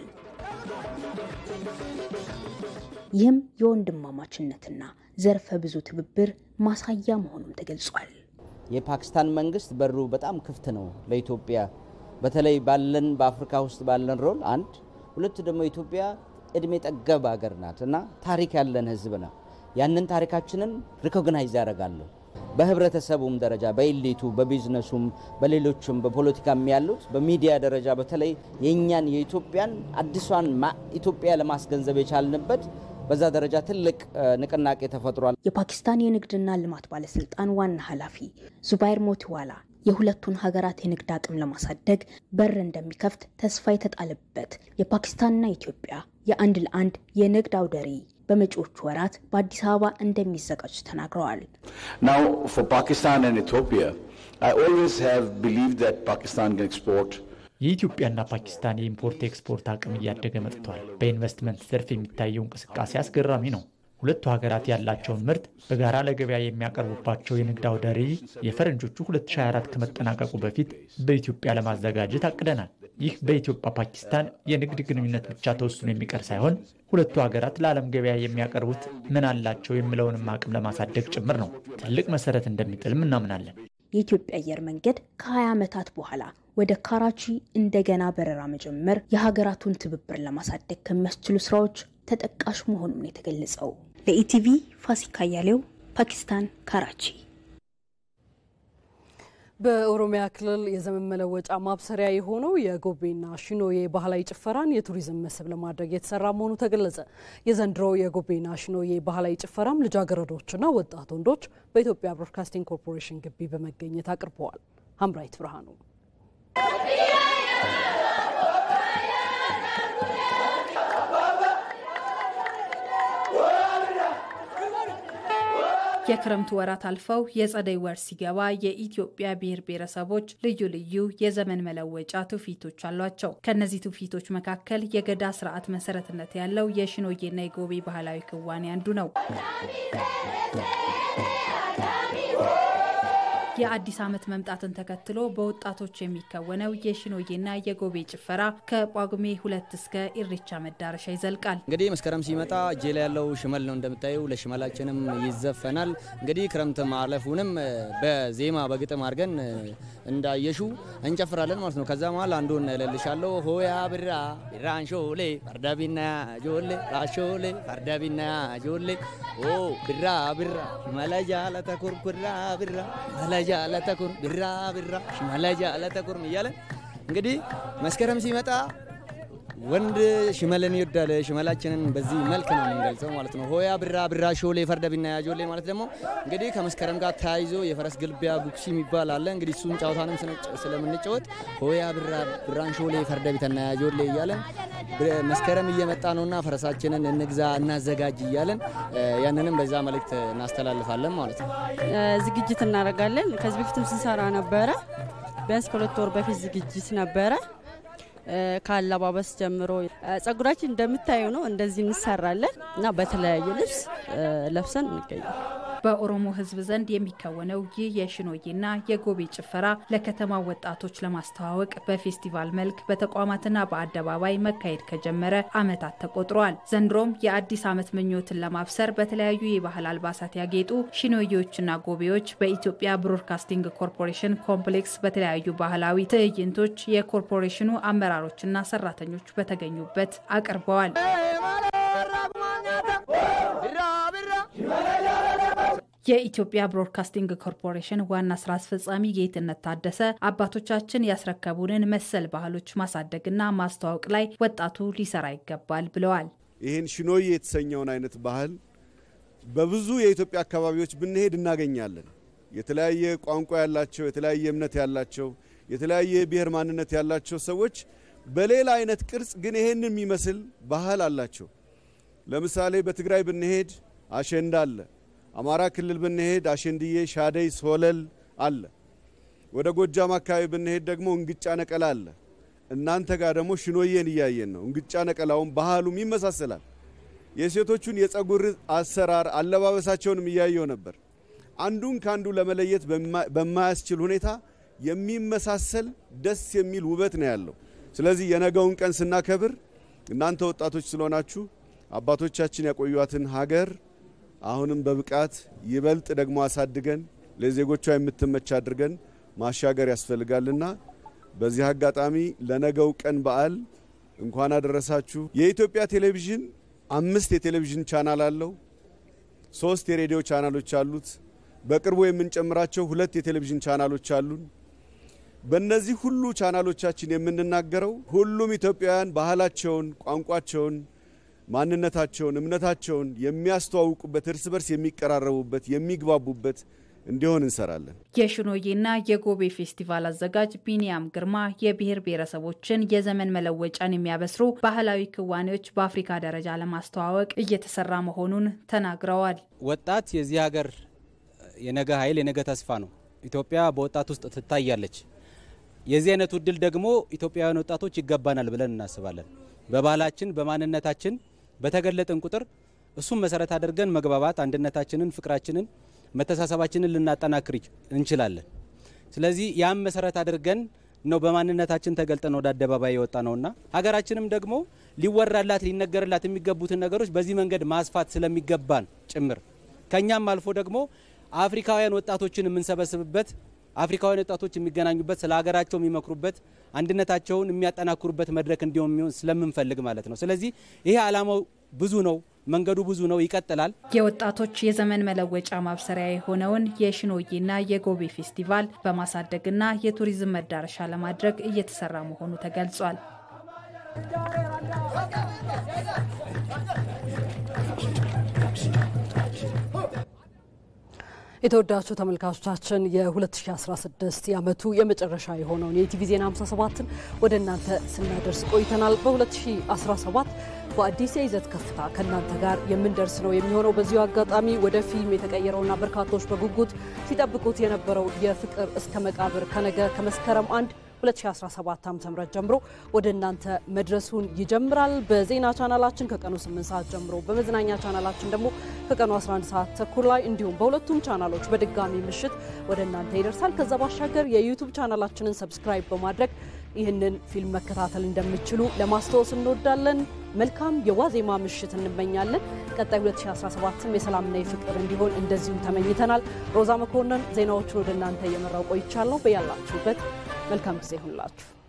ይህም የወንድማማችነትና ዘርፈ ብዙ ትብብር ማሳያ መሆኑም ተገልጿል። የፓኪስታን መንግስት በሩ በጣም ክፍት ነው ለኢትዮጵያ በተለይ ባለን በአፍሪካ ውስጥ ባለን ሮል አንድ፣ ሁለት ደግሞ ኢትዮጵያ እድሜ ጠገብ ሀገር ናት እና ታሪክ ያለን ህዝብ ነው። ያንን ታሪካችንን ሪኮግናይዝ ያደርጋሉ። በህብረተሰቡም ደረጃ በኢሊቱ፣ በቢዝነሱም፣ በሌሎችም በፖለቲካም ያሉት በሚዲያ ደረጃ በተለይ የእኛን የኢትዮጵያን አዲሷን ኢትዮጵያ ለማስገንዘብ የቻልንበት በዛ ደረጃ ትልቅ ንቅናቄ ተፈጥሯል። የፓኪስታን የንግድና ልማት ባለስልጣን ዋና ኃላፊ ዙባይር ሞቲዋላ የሁለቱን ሀገራት የንግድ አቅም ለማሳደግ በር እንደሚከፍት ተስፋ የተጣለበት የፓኪስታንና ኢትዮጵያ የአንድ ለአንድ የንግድ አውደ ርዕይ በመጪዎቹ ወራት በአዲስ አበባ እንደሚዘጋጅ ተናግረዋል። Now, for Pakistan and Ethiopia, I always have believed that Pakistan can export የኢትዮጵያና ፓኪስታን የኢምፖርት ኤክስፖርት አቅም እያደገ መጥቷል። በኢንቨስትመንት ዘርፍ የሚታየው እንቅስቃሴ አስገራሚ ነው። ሁለቱ ሀገራት ያላቸውን ምርት በጋራ ለገበያ የሚያቀርቡባቸው የንግድ አውደ ርዕይ የፈረንጆቹ 2024 ከመጠናቀቁ በፊት በኢትዮጵያ ለማዘጋጀት አቅደናል። ይህ በኢትዮጵያ ፓኪስታን የንግድ ግንኙነት ብቻ ተወስኖ የሚቀር ሳይሆን ሁለቱ ሀገራት ለዓለም ገበያ የሚያቀርቡት ምን አላቸው የሚለውንም አቅም ለማሳደግ ጭምር ነው። ትልቅ መሰረት እንደሚጥልም እናምናለን። የኢትዮጵያ አየር መንገድ ከ20 ዓመታት በኋላ ወደ ካራቺ እንደገና በረራ መጀመር የሀገራቱን ትብብር ለማሳደግ ከሚያስችሉ ስራዎች ተጠቃሽ መሆኑን የተገለጸው። ለኢቲቪ ፋሲካ ያሌው ፓኪስታን ካራቺ። በኦሮሚያ ክልል የዘመን መለወጫ ማብሰሪያ የሆነው የጎቤና ሽኖዬ ባህላዊ ጭፈራን የቱሪዝም መስህብ ለማድረግ የተሰራ መሆኑ ተገለጸ። የዘንድሮ የጎቤና ሽኖዬ ባህላዊ ጭፈራም ልጃገረዶችና ወጣት ወንዶች በኢትዮጵያ ብሮድካስቲንግ ኮርፖሬሽን ግቢ በመገኘት አቅርበዋል። ሀምራይት ብርሃኑ የክረምቱ ወራት አልፈው የጸደይ ወር ሲገባ የኢትዮጵያ ብሔር ብሔረሰቦች ልዩ ልዩ የዘመን መለወጫ ትውፊቶች አሏቸው። ከእነዚህ ትውፊቶች መካከል የገዳ ስርዓት መሰረትነት ያለው የሽኖዬና የጎቤ ባህላዊ ክዋኔ አንዱ ነው። የአዲስ ዓመት መምጣትን ተከትሎ በወጣቶች የሚከወነው የሽኖዬና የጎቤ ጭፈራ ከጳጉሜ ሁለት እስከ ኢሬቻ መዳረሻ ይዘልቃል። እንግዲህ መስከረም ሲመጣ እጄ ላይ ያለው ሽመል ነው እንደምታየው። ለሽመላችንም ይዘፈናል። እንግዲህ ክረምት ማለፉንም በዜማ በግጥም አድርገን እንዳየሹ እንጨፍራለን ማለት ነው። ከዛ መሀል አንዱን እልልሻለሁ። ሆያ ብራ ቢራን ሾሌ ፈርዳቢና ጆሌ ራሾሌ ፈርዳቢና ጆሌ ኦ ብራ ብራ ሽመለጃ ለተኩርኩራ ብራ ሽመለጃ ለተኩር ብራ ብራ ሽመለጃ ለተኩር እያለን እንግዲህ መስከረም ሲመጣ ወንድ ሽመልን ይወዳል። ሽመላችንን በዚህ መልክ ነው የምንገልጸው ማለት ነው። ሆያ ብራ ብራ ሾሌ ፈርደ ቢና ያጆሌ ማለት ደግሞ እንግዲህ ከመስከረም ጋር ተያይዞ የፈረስ ግልቢያ ጉክሲ የሚባል አለ። እንግዲህ እሱን ጨዋታንም ስለምንጫወት ሆያ ብራ ብራን ሾሌ ፈርደ ቢተና ያጆሌ እያለን መስከረም እየመጣ ነውና ፈረሳችንን እንግዛ እናዘጋጅ እያለን ያንንም በዛ መልእክት እናስተላልፋለን ማለት ነው። ዝግጅት እናደርጋለን። ከዚህ በፊትም ስንሰራ ነበረ። ቢያንስ ከሁለት ወር በፊት ዝግጅት ነበረ። ከአለባበስ ጀምሮ ጸጉራችን እንደምታየው ነው። እንደዚህ እንሰራለን እና በተለያየ ልብስ ለብሰን እንገኛል። በኦሮሞ ሕዝብ ዘንድ የሚከወነው ይህ የሽኖዬና የጎቤ ጭፈራ ለከተማ ወጣቶች ለማስተዋወቅ በፌስቲቫል መልክ በተቋማትና በአደባባይ መካሄድ ከጀመረ ዓመታት ተቆጥረዋል። ዘንድሮም የአዲስ ዓመት ምኞትን ለማብሰር በተለያዩ የባህል አልባሳት ያጌጡ ሽኖዬዎችና ጎቤዎች በኢትዮጵያ ብሮድካስቲንግ ኮርፖሬሽን ኮምፕሌክስ በተለያዩ ባህላዊ ትዕይንቶች የኮርፖሬሽኑ አመራሮችና ሰራተኞች በተገኙበት አቅርበዋል። የኢትዮጵያ ብሮድካስቲንግ ኮርፖሬሽን ዋና ስራ አስፈጻሚ ጌትነት ታደሰ አባቶቻችን ያስረከቡንን መሰል ባህሎች ማሳደግና ማስተዋወቅ ላይ ወጣቱ ሊሰራ ይገባል ብለዋል። ይህን ሽኖዬ የተሰኘውን አይነት ባህል በብዙ የኢትዮጵያ አካባቢዎች ብንሄድ እናገኛለን። የተለያየ ቋንቋ ያላቸው፣ የተለያየ እምነት ያላቸው፣ የተለያየ ብሔር ማንነት ያላቸው ሰዎች በሌላ አይነት ቅርጽ ግን ይሄንን የሚመስል ባህል አላቸው። ለምሳሌ በትግራይ ብንሄድ አሸንዳ አለ። አማራ ክልል ብንሄድ አሸንድዬ፣ ሻደይ፣ ሶለል አለ። ወደ ጎጃም አካባቢ ብንሄድ ደግሞ እንግጫ ነቀላ አለ። እናንተ ጋር ደግሞ ሽኖዬን እያየን ነው። እንግጫ ነቀላውም ባህሉም ይመሳሰላል። የሴቶቹን የጸጉር አሰራር አለባበሳቸውንም እያየው ነበር። አንዱን ከአንዱ ለመለየት በማያስችል ሁኔታ የሚመሳሰል ደስ የሚል ውበት ነው ያለው። ስለዚህ የነገውን ቀን ስናከብር እናንተ ወጣቶች ስለሆናችሁ አባቶቻችን ያቆዩትን ሀገር አሁንም በብቃት ይበልጥ ደግሞ አሳድገን ለዜጎቿ የምትመች አድርገን ማሻገር ያስፈልጋልና በዚህ አጋጣሚ ለነገው ቀን በዓል እንኳን አደረሳችሁ። የኢትዮጵያ ቴሌቪዥን አምስት የቴሌቪዥን ቻናል አለው። ሶስት የሬዲዮ ቻናሎች አሉት። በቅርቡ የምንጨምራቸው ሁለት የቴሌቪዥን ቻናሎች አሉን። በእነዚህ ሁሉ ቻናሎቻችን የምንናገረው ሁሉም ኢትዮጵያውያን ባህላቸውን፣ ቋንቋቸውን፣ ማንነታቸውን፣ እምነታቸውን የሚያስተዋውቁበት፣ እርስ በርስ የሚቀራረቡበት፣ የሚግባቡበት እንዲሆን እንሰራለን። የሽኖዬና የጎቤ ፌስቲቫል አዘጋጅ ቢኒያም ግርማ የብሔር ብሔረሰቦችን የዘመን መለወጫን የሚያበስሩ ባህላዊ ክዋኔዎች በአፍሪካ ደረጃ ለማስተዋወቅ እየተሰራ መሆኑን ተናግረዋል። ወጣት የዚህ ሀገር የነገ ኃይል የነገ ተስፋ ነው። ኢትዮጵያ በወጣት ውስጥ ትታያለች። የዚህ አይነቱ እድል ደግሞ ኢትዮጵያውያን ወጣቶች ይገባናል ብለን እናስባለን። በባህላችን በማንነታችን በተገለጥን ቁጥር እሱም መሰረት አድርገን መግባባት፣ አንድነታችንን፣ ፍቅራችንን መተሳሰባችንን ልናጠናክር እንችላለን። ስለዚህ ያም መሰረት አድርገን ነው በማንነታችን ተገልጠን ወደ አደባባይ የወጣ ነውና ሀገራችንም ደግሞ ሊወራላት ሊነገርላት የሚገቡትን ነገሮች በዚህ መንገድ ማስፋት ስለሚገባን ጭምር ከኛም አልፎ ደግሞ አፍሪካውያን ወጣቶችን የምንሰበስብበት አፍሪካውያን ወጣቶች የሚገናኙበት ስለ ሀገራቸው የሚመክሩበት አንድነታቸውን የሚያጠናክሩበት መድረክ እንዲሆን የሚሆን ስለምንፈልግ ማለት ነው። ስለዚህ ይሄ ዓላማው ብዙ ነው። መንገዱ ብዙ ነው፣ ይቀጥላል። የወጣቶች የዘመን መለወጫ ማብሰሪያ የሆነውን የሽኖዬና የጎቤ ፌስቲቫል በማሳደግና የቱሪዝም መዳረሻ ለማድረግ እየተሰራ መሆኑ ተገልጿል። የተወዳችሁ ተመልካቾቻችን የ2016 የዓመቱ የመጨረሻ የሆነውን የኢቲቪ ዜና 57ን ወደ እናንተ ስናደርስ ቆይተናል። በ2017 በአዲስ የይዘት ከፍታ ከእናንተ ጋር የምንደርስ ነው የሚሆነው። በዚሁ አጋጣሚ ወደ ፊልም የተቀየረውና በርካቶች በጉጉት ሲጠብቁት የነበረው የፍቅር እስከ መቃብር ከነገ ከመስከረም አንድ 2017 ዓ.ም ጀምሮ ወደ እናንተ መድረሱን ይጀምራል። በዜና ቻናላችን ከቀኑ 8 ሰዓት ጀምሮ በመዝናኛ ቻናላችን ደግሞ ከቀኑ 11 ሰዓት ተኩል ላይ እንዲሁም በሁለቱም ቻናሎች በድጋሚ ምሽት ወደ እናንተ ይደርሳል። ከዛ ባሻገር የዩቱብ ቻናላችንን ሰብስክራይብ በማድረግ ይህንን ፊልም መከታተል እንደምትችሉ ለማስታወስ እንወዳለን። መልካም የዋዜማ ምሽት እንመኛለን። ቀጣይ 2017ም የሰላምና የፍቅር እንዲሆን እንደዚሁ ተመኝተናል። ሮዛ መኮንን ዜናዎቹን ወደ እናንተ እየመራው ቆይቻለሁ። በያላችሁበት መልካም ጊዜ ይሁንላችሁ።